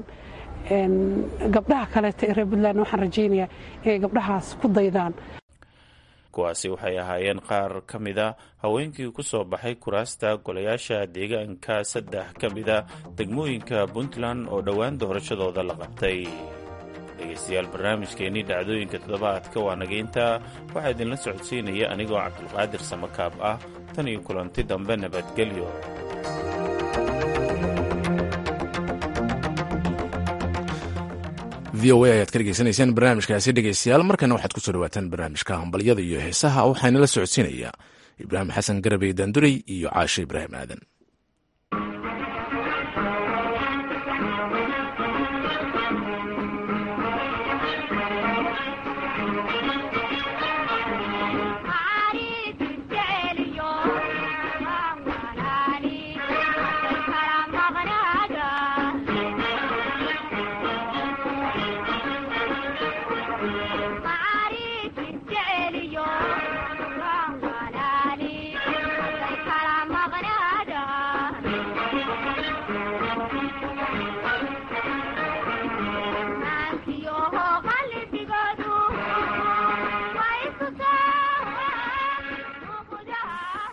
gabdhaha kaleeta ee reer puntland waxaan rajaynayaa inay gabdhahaas ku daydaan kuwaasi waxay ahaayeen qaar ka mida haweenkii ku soo baxay kuraasta golayaasha deegaanka saddex ka mida degmooyinka puntland oo dhowaan doorashadooda la qabtay dhegaystayaal barnaamijkeennii dhacdooyinka toddobaadka waa nageynta waxaa idinla socodsiinaya anigoo cabdulqaadir samakaab ah tan iyo kulanti dambe nabadgelyo v o a ayaad ka dhegeysanaysaan barnaamijkaasi dhegeystayaal markana waxaad kusoo dhawaataan barnaamijka hambalyada iyo heesaha waxaana la socodsiinaya ibraahim xasan garabey daandurey iyo caashe ibraahim aadan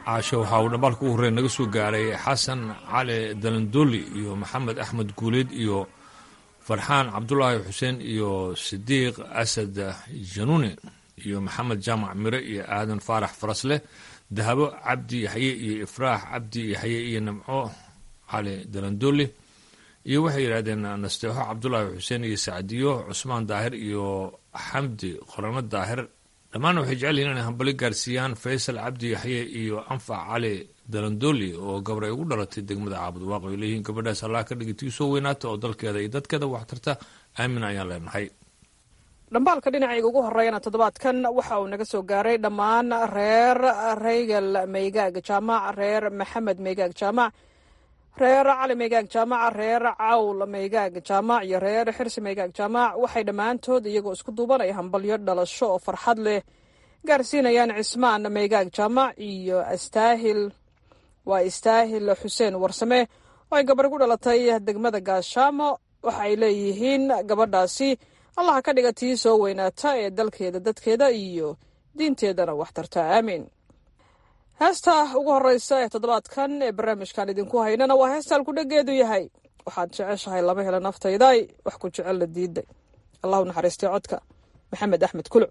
caasho waxaa uu dhambaalka ugu horreeya naga soo gaaray xasan cali dalandoli iyo maxamed axmed guuleed iyo farxaan cabdulaahi xuseen iyo sidiiq asad januune iyo maxamed jaamac mire iyo aadan faarax farasleh dahabo cabdi yaxye iyo ifraax cabdi yaxye iyo nimco cali dalandoli iyo waxay yidhahdeen nasteexo cabdulaahi xuseen iyo sacdiyo cusmaan daahir iyo xamdi qorano daahir dhammaanna waxay jecel yihin inay hambali gaarsiiyaan faysal cabdi yaxye iyo anfac cali dalandoli oo gabar ay ugu dhalatay degmada caabud waaqo ay leeyihiin gabadhaas allah ka dhigi tii soo weynaata oo dalkeeda iyo dadkeeda wax tarta aamin ayaan leenahay dhambaalka dhinacayga ugu horreeyana toddobaadkan waxa uu naga soo gaaray dhammaan reer reygal meygaag jaamac reer maxamed meygaag jaamac reer cali meygaag jaamac reer cawl meygaag jaamac iyo reer xirsi meygaag jaamac waxay dhammaantood iyagoo isku duuban ay hambalyo dhalasho oo farxad leh gaarsiinayaan cismaan meygaag jaamac iyo astaahil waa istaahil xuseen warsame oo ay gabar ku dhalatay degmada gaashaamo waxa ay leeyihiin gabadhaasi allaha ka dhiga tii soo weynaata ee dalkeeda dadkeeda iyo diinteedana wax tarta aamiin heesta ugu horreysa ee toddobaadkan ee barnaamijkan idinku haynana waa heesta alkudhageedu yahay waxaad jeceshahay lama hela naftayday wax ku jecel la diiday allahu naxariistay codka maxamed axmed kuluc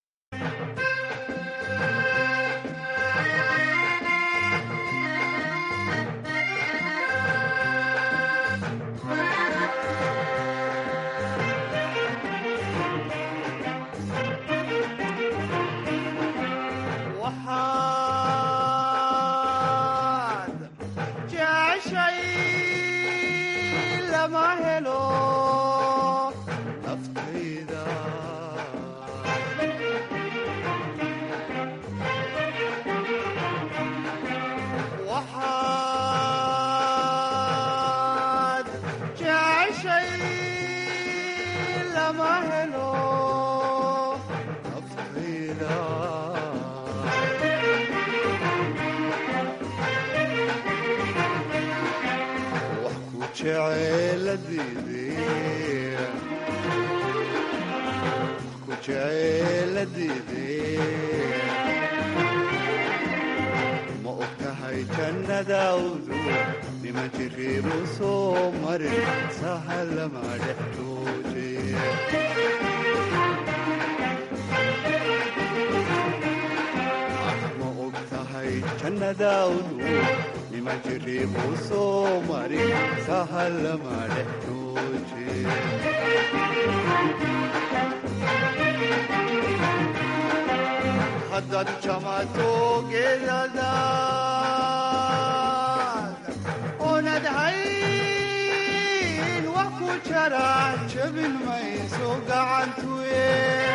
ma og tahay jannadaawdu nima jiriibu soo marin sahalama dhex jooje ma og tahay jannadaawdu nima jiriibu soo marin sahalama dhex jooje haddaad jamato geedadaad oonad hayn wax ku jara jabin mayso gacantuye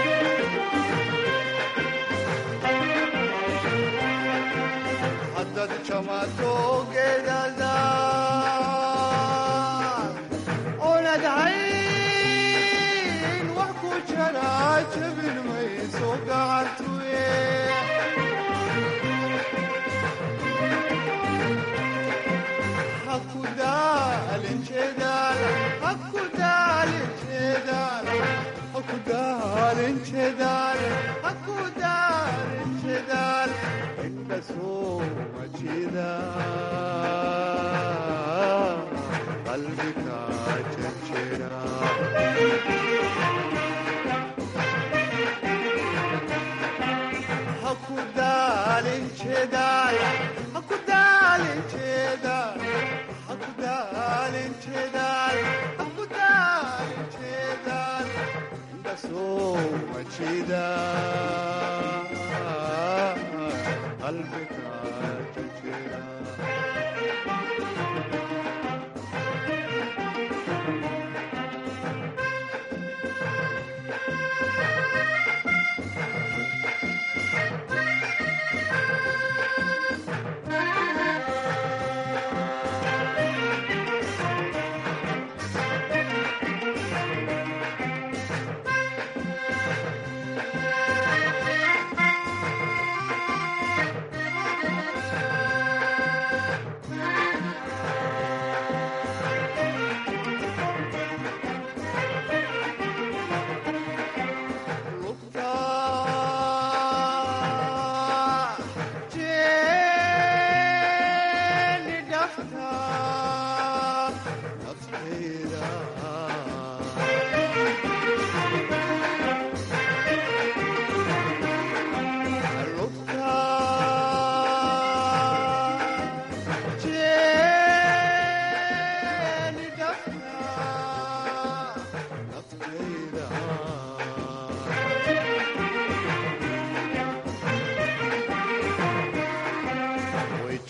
haddaad jamato geedadaad oonad hayn wax ku jara jabin mayso gacantuye qalbiga jajira hakudaalin jedaal hakudaalin jedaal hakudaalin jedaal hakudaalin jedaal indhasoo majida qalbiga jajira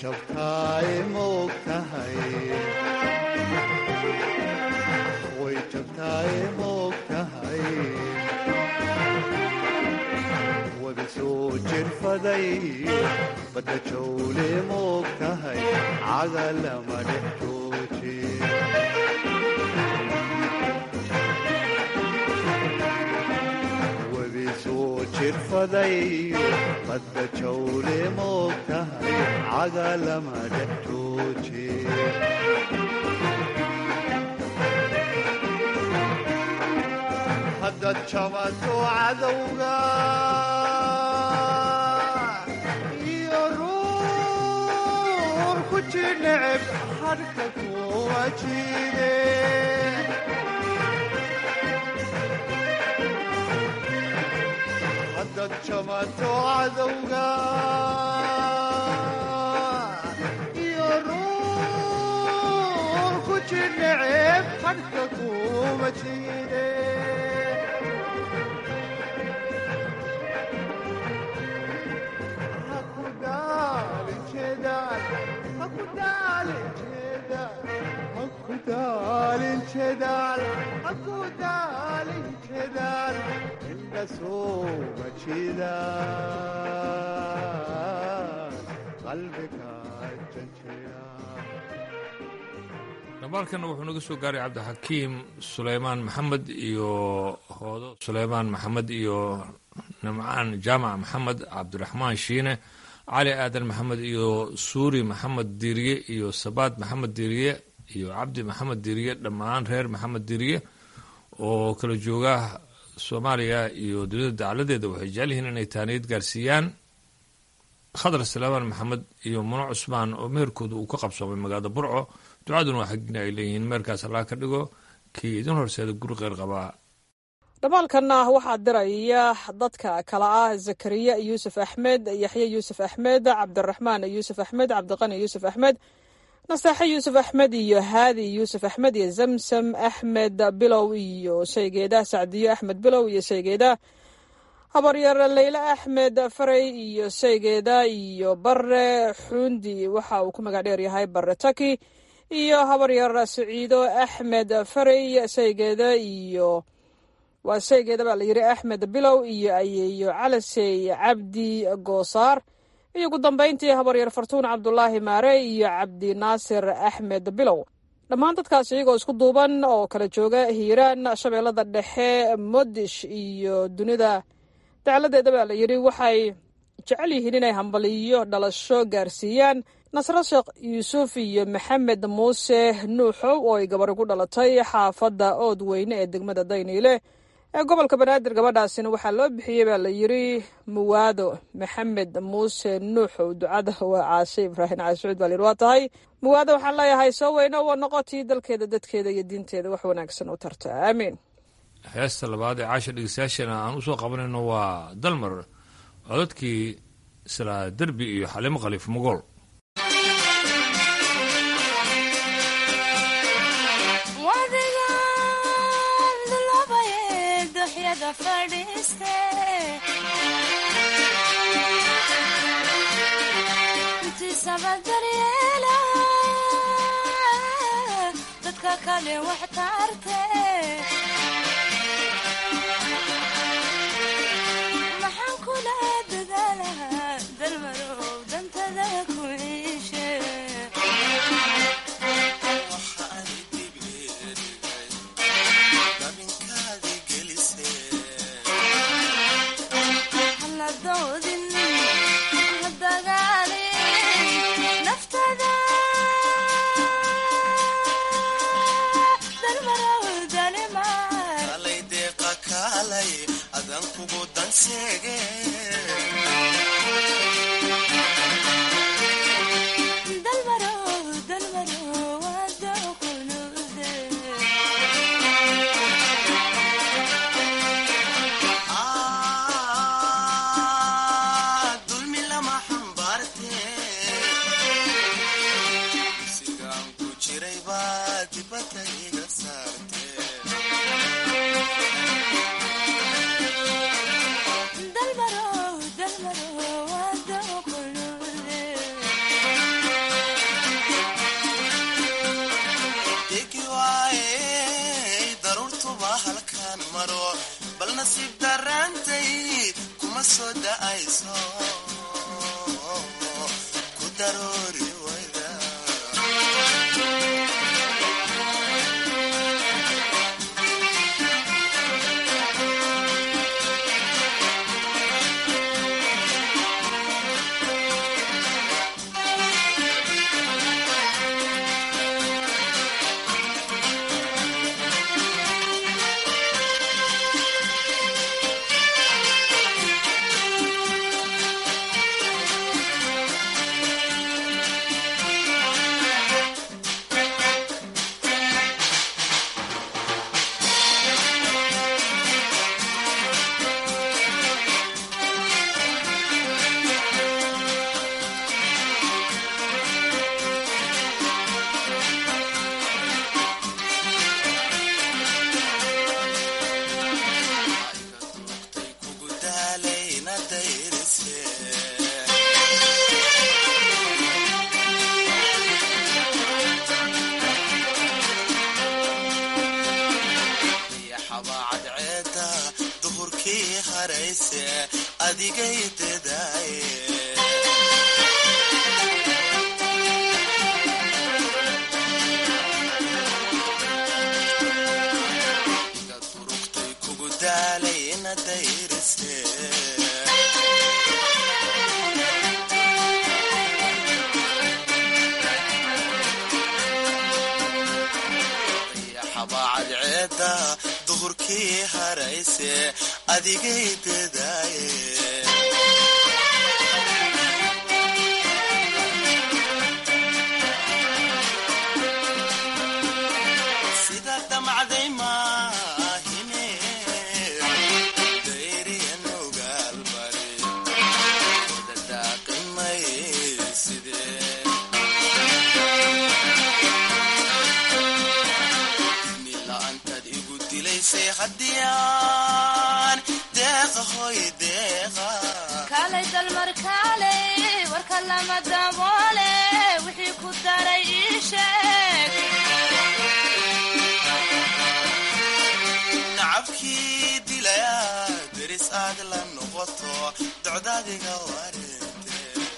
jabtaay moog tahay way jabtaay moog tahay wada soo jirfaday badda jawle moog tahay caga lama dhex jooji wadi soo jirfaday badda jawle moog tahay caga lama dhex jooji haddaad jabato cadowga iyo ruur ku jineceb hadhka kuwa jide haddaad jabato cadowga iyo ruur ku jineceb hadhka kuwa jide Hakudalin çedar, hakudalin çedar, inda soğuma çedar, kalbika çençedar. dhambaalkana wuxuu naga soo gaaray cabdixakiim suleymaan maxamed iyo hoodo suleymaan maxamed iyo nimcaan jaamac maxamed cabdiraxmaan shiine cali aadan maxamed iyo suuri maxamed diiriye iyo sabaad maxamed diiriye iyo cabdi maxamed diiriye dhammaan reer maxamed diiriye oo kala jooga soomaaliya iyo dunida dacaladeeda waxay jecel yihiin inay taaniyad gaarsiiyaan khadar suleymaan maxamed iyo muno cusmaan oo meherkooda uu ka qabsoomay magaalada burco ducaduna waa xagina ay leeyihiin meerkaas allaa ka dhigo kii idin horseeda guri qeyr qabaa dhamaalkanna waxaa diraya dadka kale ah zakariya yuusuf axmed yaxye yuusuf axmed cabdiraxmaan yuusuf axmed cabdiqani yuusuf axmed nasaaxe yuusuf axmed iyo haadi yuusuf axmed iyo zamsam axmed bilow iyo shaygeeda sacdiyo axmed bilow iyo shaygeeda habaryar leyle axmed faray iyo shaygeeda iyo bare xuundi waxa uu ku magac dheer yahay bare taki iyo habaryar siciido axmed faray shaygeeda iyo waa shaygeeda baa la yidhi axmed bilow iyo ayeeyo calasey cabdi goosaar iyo ugu dambayntii habaryar fartuun cabdulaahi maare iyo cabdi naasir axmed bilow dhammaan dadkaas iyagoo isku duuban oo kala jooga hiiraan shabeellada dhexe modish iyo dunida dacladeeda baa la yidhi waxay jecel yihiin inay hambaliyo dhalasho gaarsiiyaan nasro sheekh yuusuf iyo maxamed muuse nuuxow oo ay gabari ku dhalatay xaafadda ood weyne ee degmada dayniile ee gobolka banaadir gabadhaasina waxaa loo bixiyey baa la yidhi muwaado maxamed muuse nuuxow ducada waa caashe ibraahim caashucuud baa la yidhi waa tahay muwaado waxaan leeyahay soo weyno waa noqotii dalkeeda dadkeeda iyo diinteeda wax wanaagsan u tarta aamiin heesta labaad ee caasha dhegeystayaashana aan usoo qabanayno waa dalmar codadkii isla derbi iyo xalimo khaliif mogool dadka kale wax tarte maxaan kula dadaalahaa dalmarow dantada ku iishe haladoodin hadagaalin naftada dalmarow dalima daroori kugu daalayna dayrise yaxabaa cadceeda duhurkii harayse adigay dedaaye iga durugtay kugu daalayna dayrise yaxabaa cadceeda duhurkii harayse adigay dedaaye sida damacday maahine dayriyan ogaalbari wada daaqimay sidee nila'aantaad igu dilaysay haddiyaan deeqa hoy deeqa kaalay dalmar kaalay warka lama daboole wixii ku daray ii sheeg nacabkii dilaya deris aad la noqoto docdaadiga wareente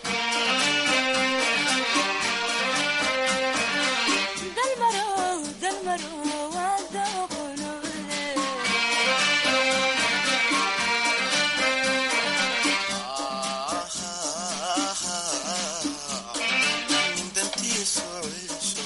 dalmarow dalmarow waa dooqonude dantiisu ciisho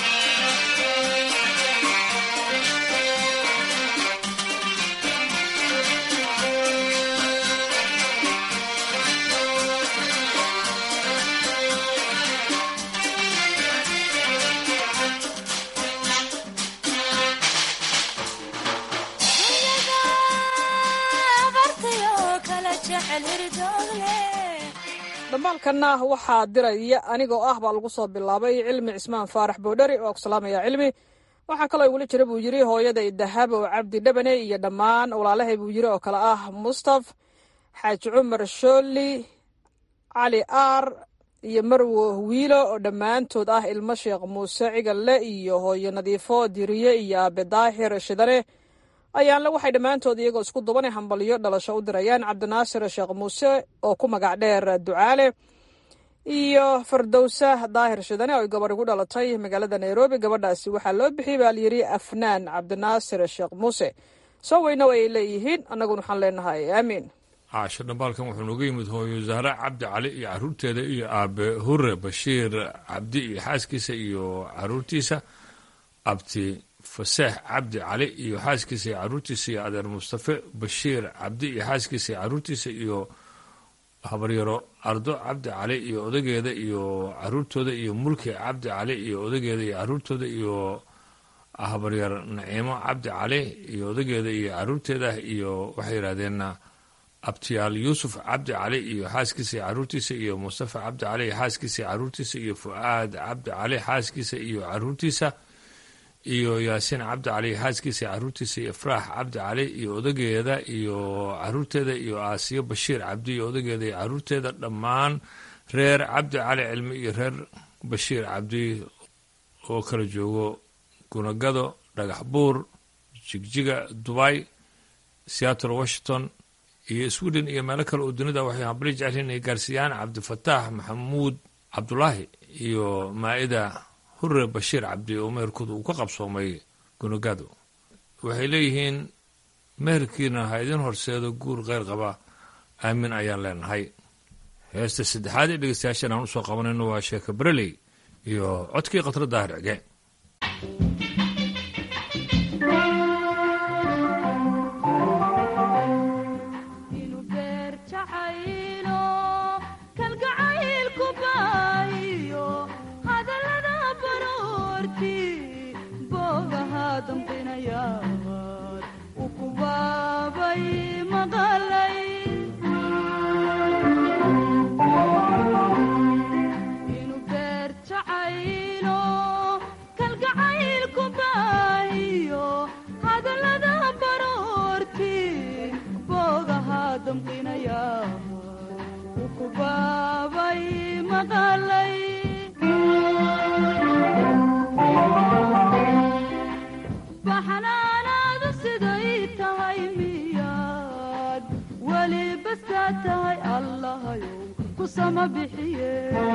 abartayo kala jecel hirdoogle dhambaalkanna waxaa diraya anigoo ah baa lagu soo bilaabay cilmi cismaan faarax boodhari oo ku salaamaya cilmi waxaa kaloo igula jira buu yidhi hooyaday dahab oo cabdi dhabane iyo dhammaan walaalahay buu yidhi oo kale ah mustaf xaaji cumar shooli cali aar iyo marwo wiilo oo dhammaantood ah ilmo sheekh muuse cigalle iyo hooyo nadiifo diriye iyo aabe daahir shidane ayaanle waxay dhammaantood iyagoo isku dubanay hambalyo dhalasho u dirayaan cabdinaasir sheekh muuse oo ku magac dheer ducaale iyo fardowsa daahir shidane oo ay gabarh igu dhalatay magaalada nairobi gabadhaasi waxaa loo bixiyey baa layidhi afnaan cabdinaasir sheekh muuse soo weynow ay leeyihiin annaguna waxaan leenahay aamiin caasho dhambaalkan wuxuu nooga yimid hooyo zahra cabdi cali iyo caruurteeda iyo aabe hure bashiir cabdi iyo xaaskiisa iyo caruurtiisa abti faseex cabdi cali iyo xaaskiisa iyo caruurtiisa iyo adeer mustafe bashiir cabdi iyo xaaskiisa iyo caruurtiisa iyo habaryaro ardo cabdi cali iyo odageeda iyo caruurtooda iyo mulki cabdi cali iyo odageeda iyo caruurtooda iyo habaryar naciimo cabdi cali iyo odageeda iyo caruurteeda iyo waxay yidhahdeen abtiyaal yuusuf cabdi cali iyo xaaskiisa iyo caruurtiisa iyo mustafa cabdi cali iyo xaaskiisa iyo caruurtiisa iyo fu'aad cabdi cali xaaskiisa iyo caruurtiisa iyo yaasiin cabdi cali xaaskiisa iyo caruurtiisa iyo ifraax cabdi cali iyo odageeda iyo caruurteeda iyo aasiyo bashiir cabdi iyo odageeda iyo caruurteeda dhammaan reer cabdi cali cilmi iyo reer bashiir cabdi oo kala joogo gunagado dhagax buur jigjiga dubay seattle washington iyo sweden iyo meelo kale oo dunida waxay hambali jecel inay gaarsiiyaan cabdifataax maxamuud cabdulaahi iyo maa'ida hurre bashiir cabdi oo meherkooda uu ka qabsoomay gunogado waxay leeyihiin meherkiina ha idin horseedo guur kheyr qaba aamin ayaan leenahay heesta saddexaad ee dhegeystayaashan aan usoo qabanayno waa sheeka bereley iyo codkii khatro daahir cige baxnaanaadu siday tahay miyaad weli basaa tahay allahayow ku sama bixiye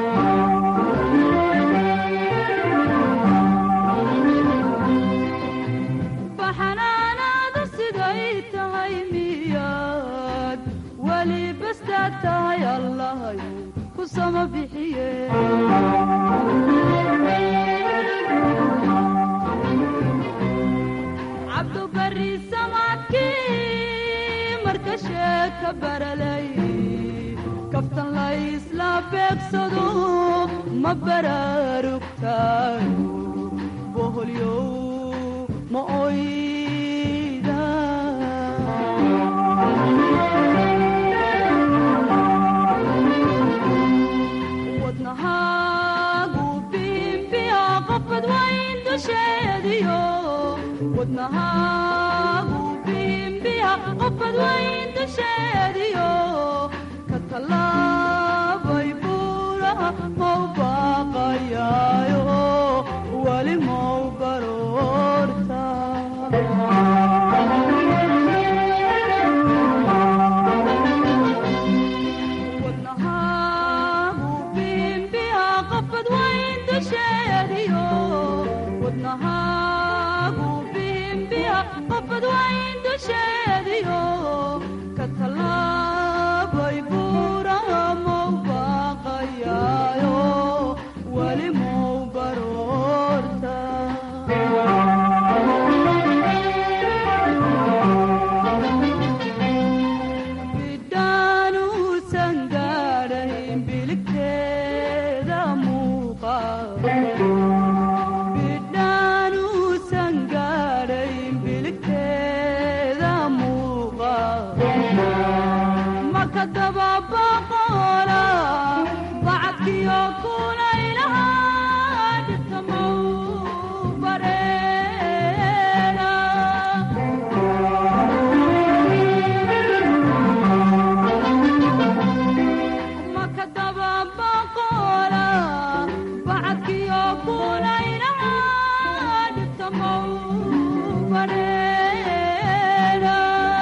baxnaanaadu siday tahay miyaad weli basaa tahay allahayow ku sama bixiye cabdubari samaadkii marka sheeka baralay kaftan laysla beegsado ma baraarugtaayo boholyow ma oyda wadnahaagu biimbiya qofbad wayn dusheediyo wadnahaagu biimbiya qofbad wayn dusheediyo ka tallaabay buuraha mau baaqayaayo weli mau baroorta wadnahaagu biimbiya qofbad wayn dusheediyo wadnahaagu biimbiya qofbad wayn dusheediyo ka tallaabay buuraha mau baaqayaayo weli mau baroorta bidhaanuusan gaadhayn biligteeda muuqa bidhaanuusan gaadhayn biligteeda muuqa maka dababaqoola bacadkiyo kulaylaha dhibta mau bareera maka dababaqoola bacadkiyo kulaylaha dhibta mau bareera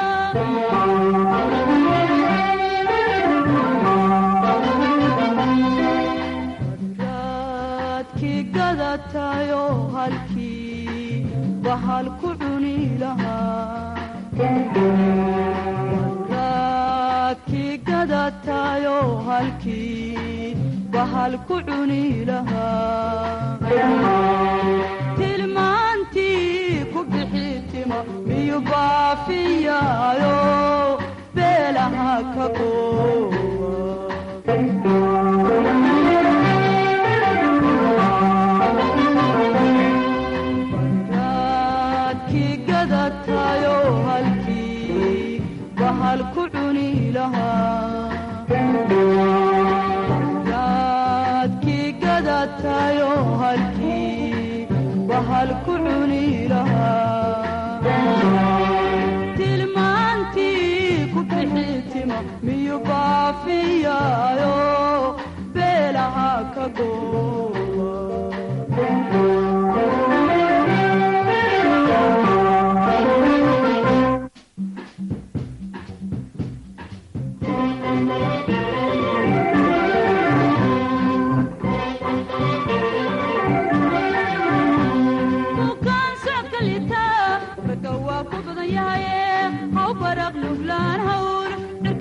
raadkii gadatayo halkii bahal ku cuni lahaa raadkii gadatayo halkii bahal ku cuni lahaa tilmaantii ku bixi tima miyu baafiyaayo beelaha ka raadkii gadatayo halkii bahal ku cuni lahaa raadkii gadatayo halkii bahal ku cuni lahaa tilmaantii ku bixi tima miyu baafiyaayo beelaha ka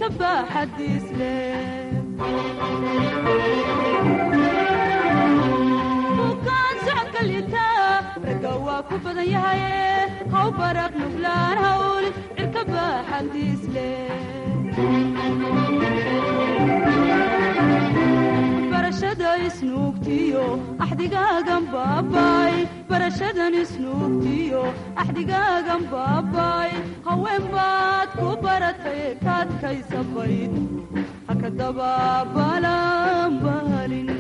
baaxadiis leh bukaan socodka liitaa ragga waa ku badan yahaye haw baraq nuglaan hawl cirka baaxadiis leh barashada isnuugtiyo axdigaagan baabay barashadan isnuugtiyo axdigaagan baabay haween baad ku baratay kaadkaysa bayd haka dabaabalan balin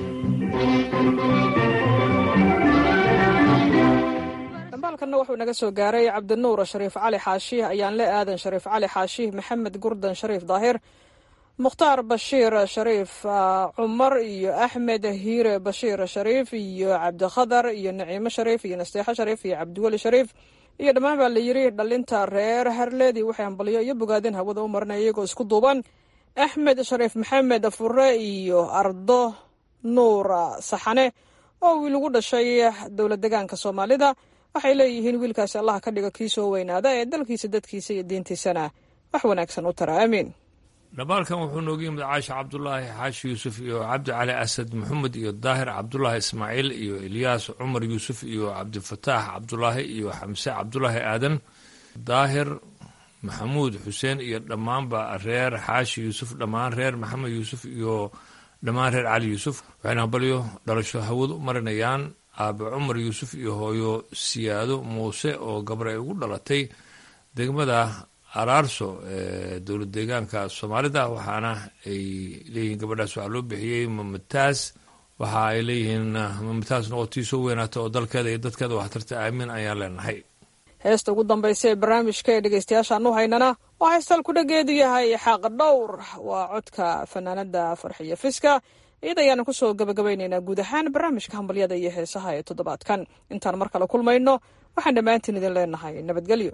dhambaalkanna wuxuu naga soo gaaray cabdinuur shariif cali xaashih ayaanle aadan shariif cali xaashih maxamed gurdan shariif daahir mukhtaar bashiir shariif cumar iyo axmed hiire bashiir shariif iyo cabdikhadar iyo naciimo shariif iyo nasteexo shariif iyo cabdiweli shariif iyo dhammaan baa la yiri dhalinta reer harleedii waxay hambalyo iyo bogaadin hawada u marinaya iyagoo isku duuban axmed shariif maxamed fure iyo ardo nuur saxane oo wiil ugu dhashay dowlad degaanka soomaalida waxay leeyihiin wiilkaasi allaha ka dhigo kii soo weynaada ee dalkiisa dadkiisa iyo diintiisana wax wanaagsan u tara aamiin dhabaalkan wuxuu nooga yimid caasha cabdulaahi xaashi yuusuf iyo cabdi cali asad maxamed iyo daahir cabdulaahi ismaaciil iyo ilyaas cumar yuusuf iyo cabdifataax cabdulaahi iyo xamse cabdulaahi aadan daahir maxamuud xuseen iyo dhammaanba reer xaashi yuusuf dhammaan reer maxamed yuusuf iyo dhammaan reer cali yuusuf waxayna hambalyo dhalasho hawad u marinayaan aabe cumar yuusuf iyo hooyo siyaado muuse oo gabar ay ugu dhalatay degmada araarso ee dowlad deegaanka soomaalida waxaana ay leeyihiin gabadhaas waxaa loo bixiyey mamataas waxa ay leeyihiin mamataas noqotii soo weynaata oo dalkeeda iyo dadkeeda waxtarta aamin ayaan leenahay heesta ugu dambaysa ee barnaamijka ee dhegeystayaashaan u haynana oo haystal ku dhageedu yahay xaaq dhowr waa codka fanaanada farxiyo fiska iyada ayaana kusoo gabagabaynaynaa guud ahaan barnaamijka hambalyada iyo heesaha ee toddobaadkan intaan mar kale kulmayno waxaan dhammaantiin idin leenahay nabadgelyo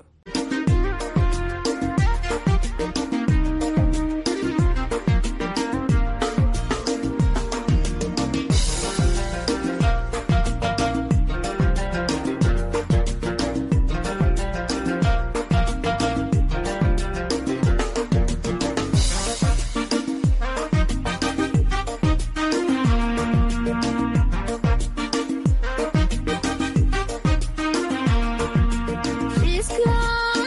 Fiska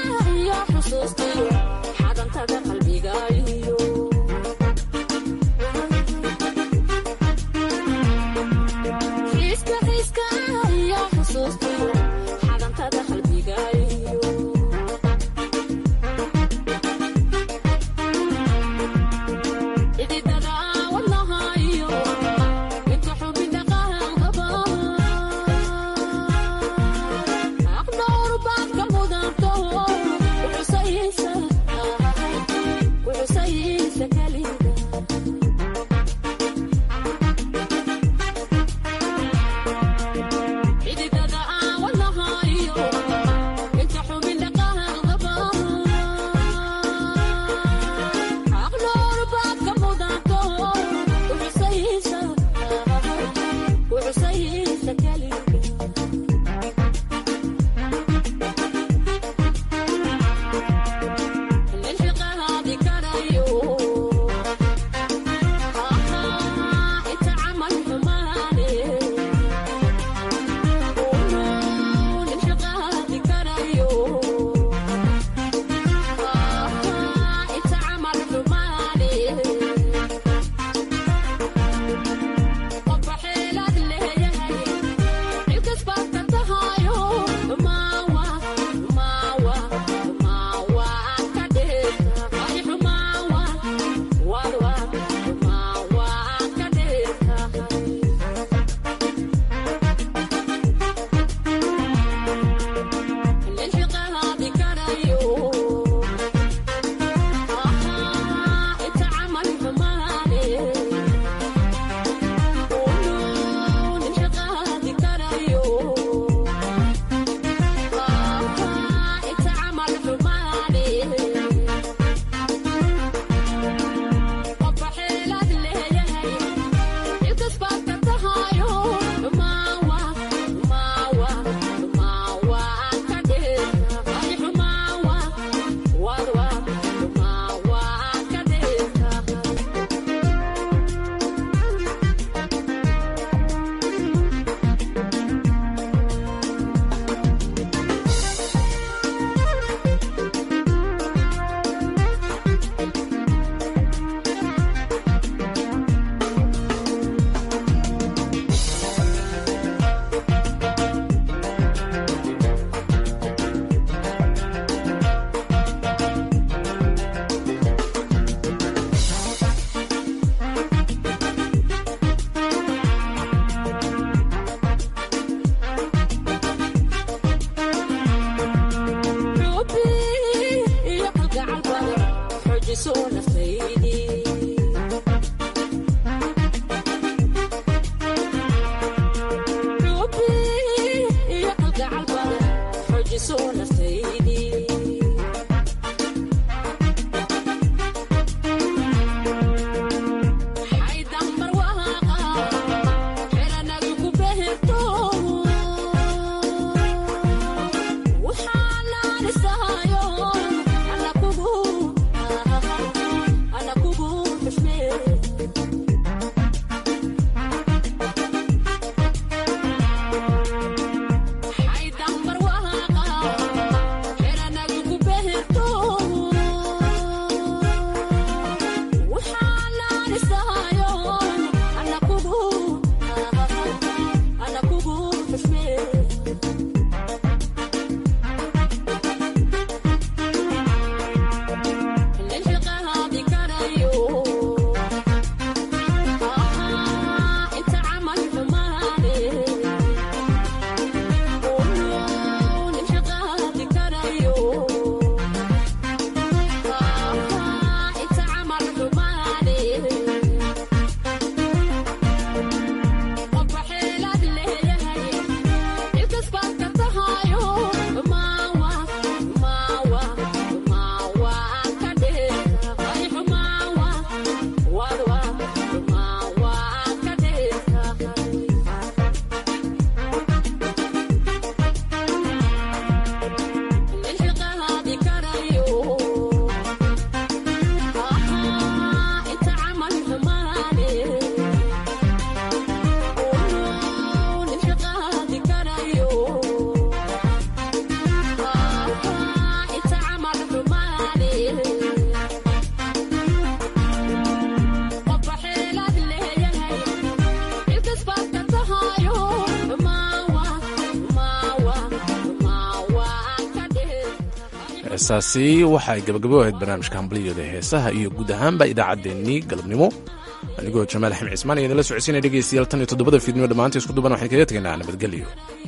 heesaasi waxay gabagabo ahayd barnaamijka hambaliyooda heesaha iyo guud ahaanba idaacaddeenii galabnimo anigoo jamaal axmed cismaan iyo idinla socodsiinaya dhegeystayaal tan iyo toddobada fiidnimo dhammaanta isku duban waxaan kaga tegaynaa nabadgelyo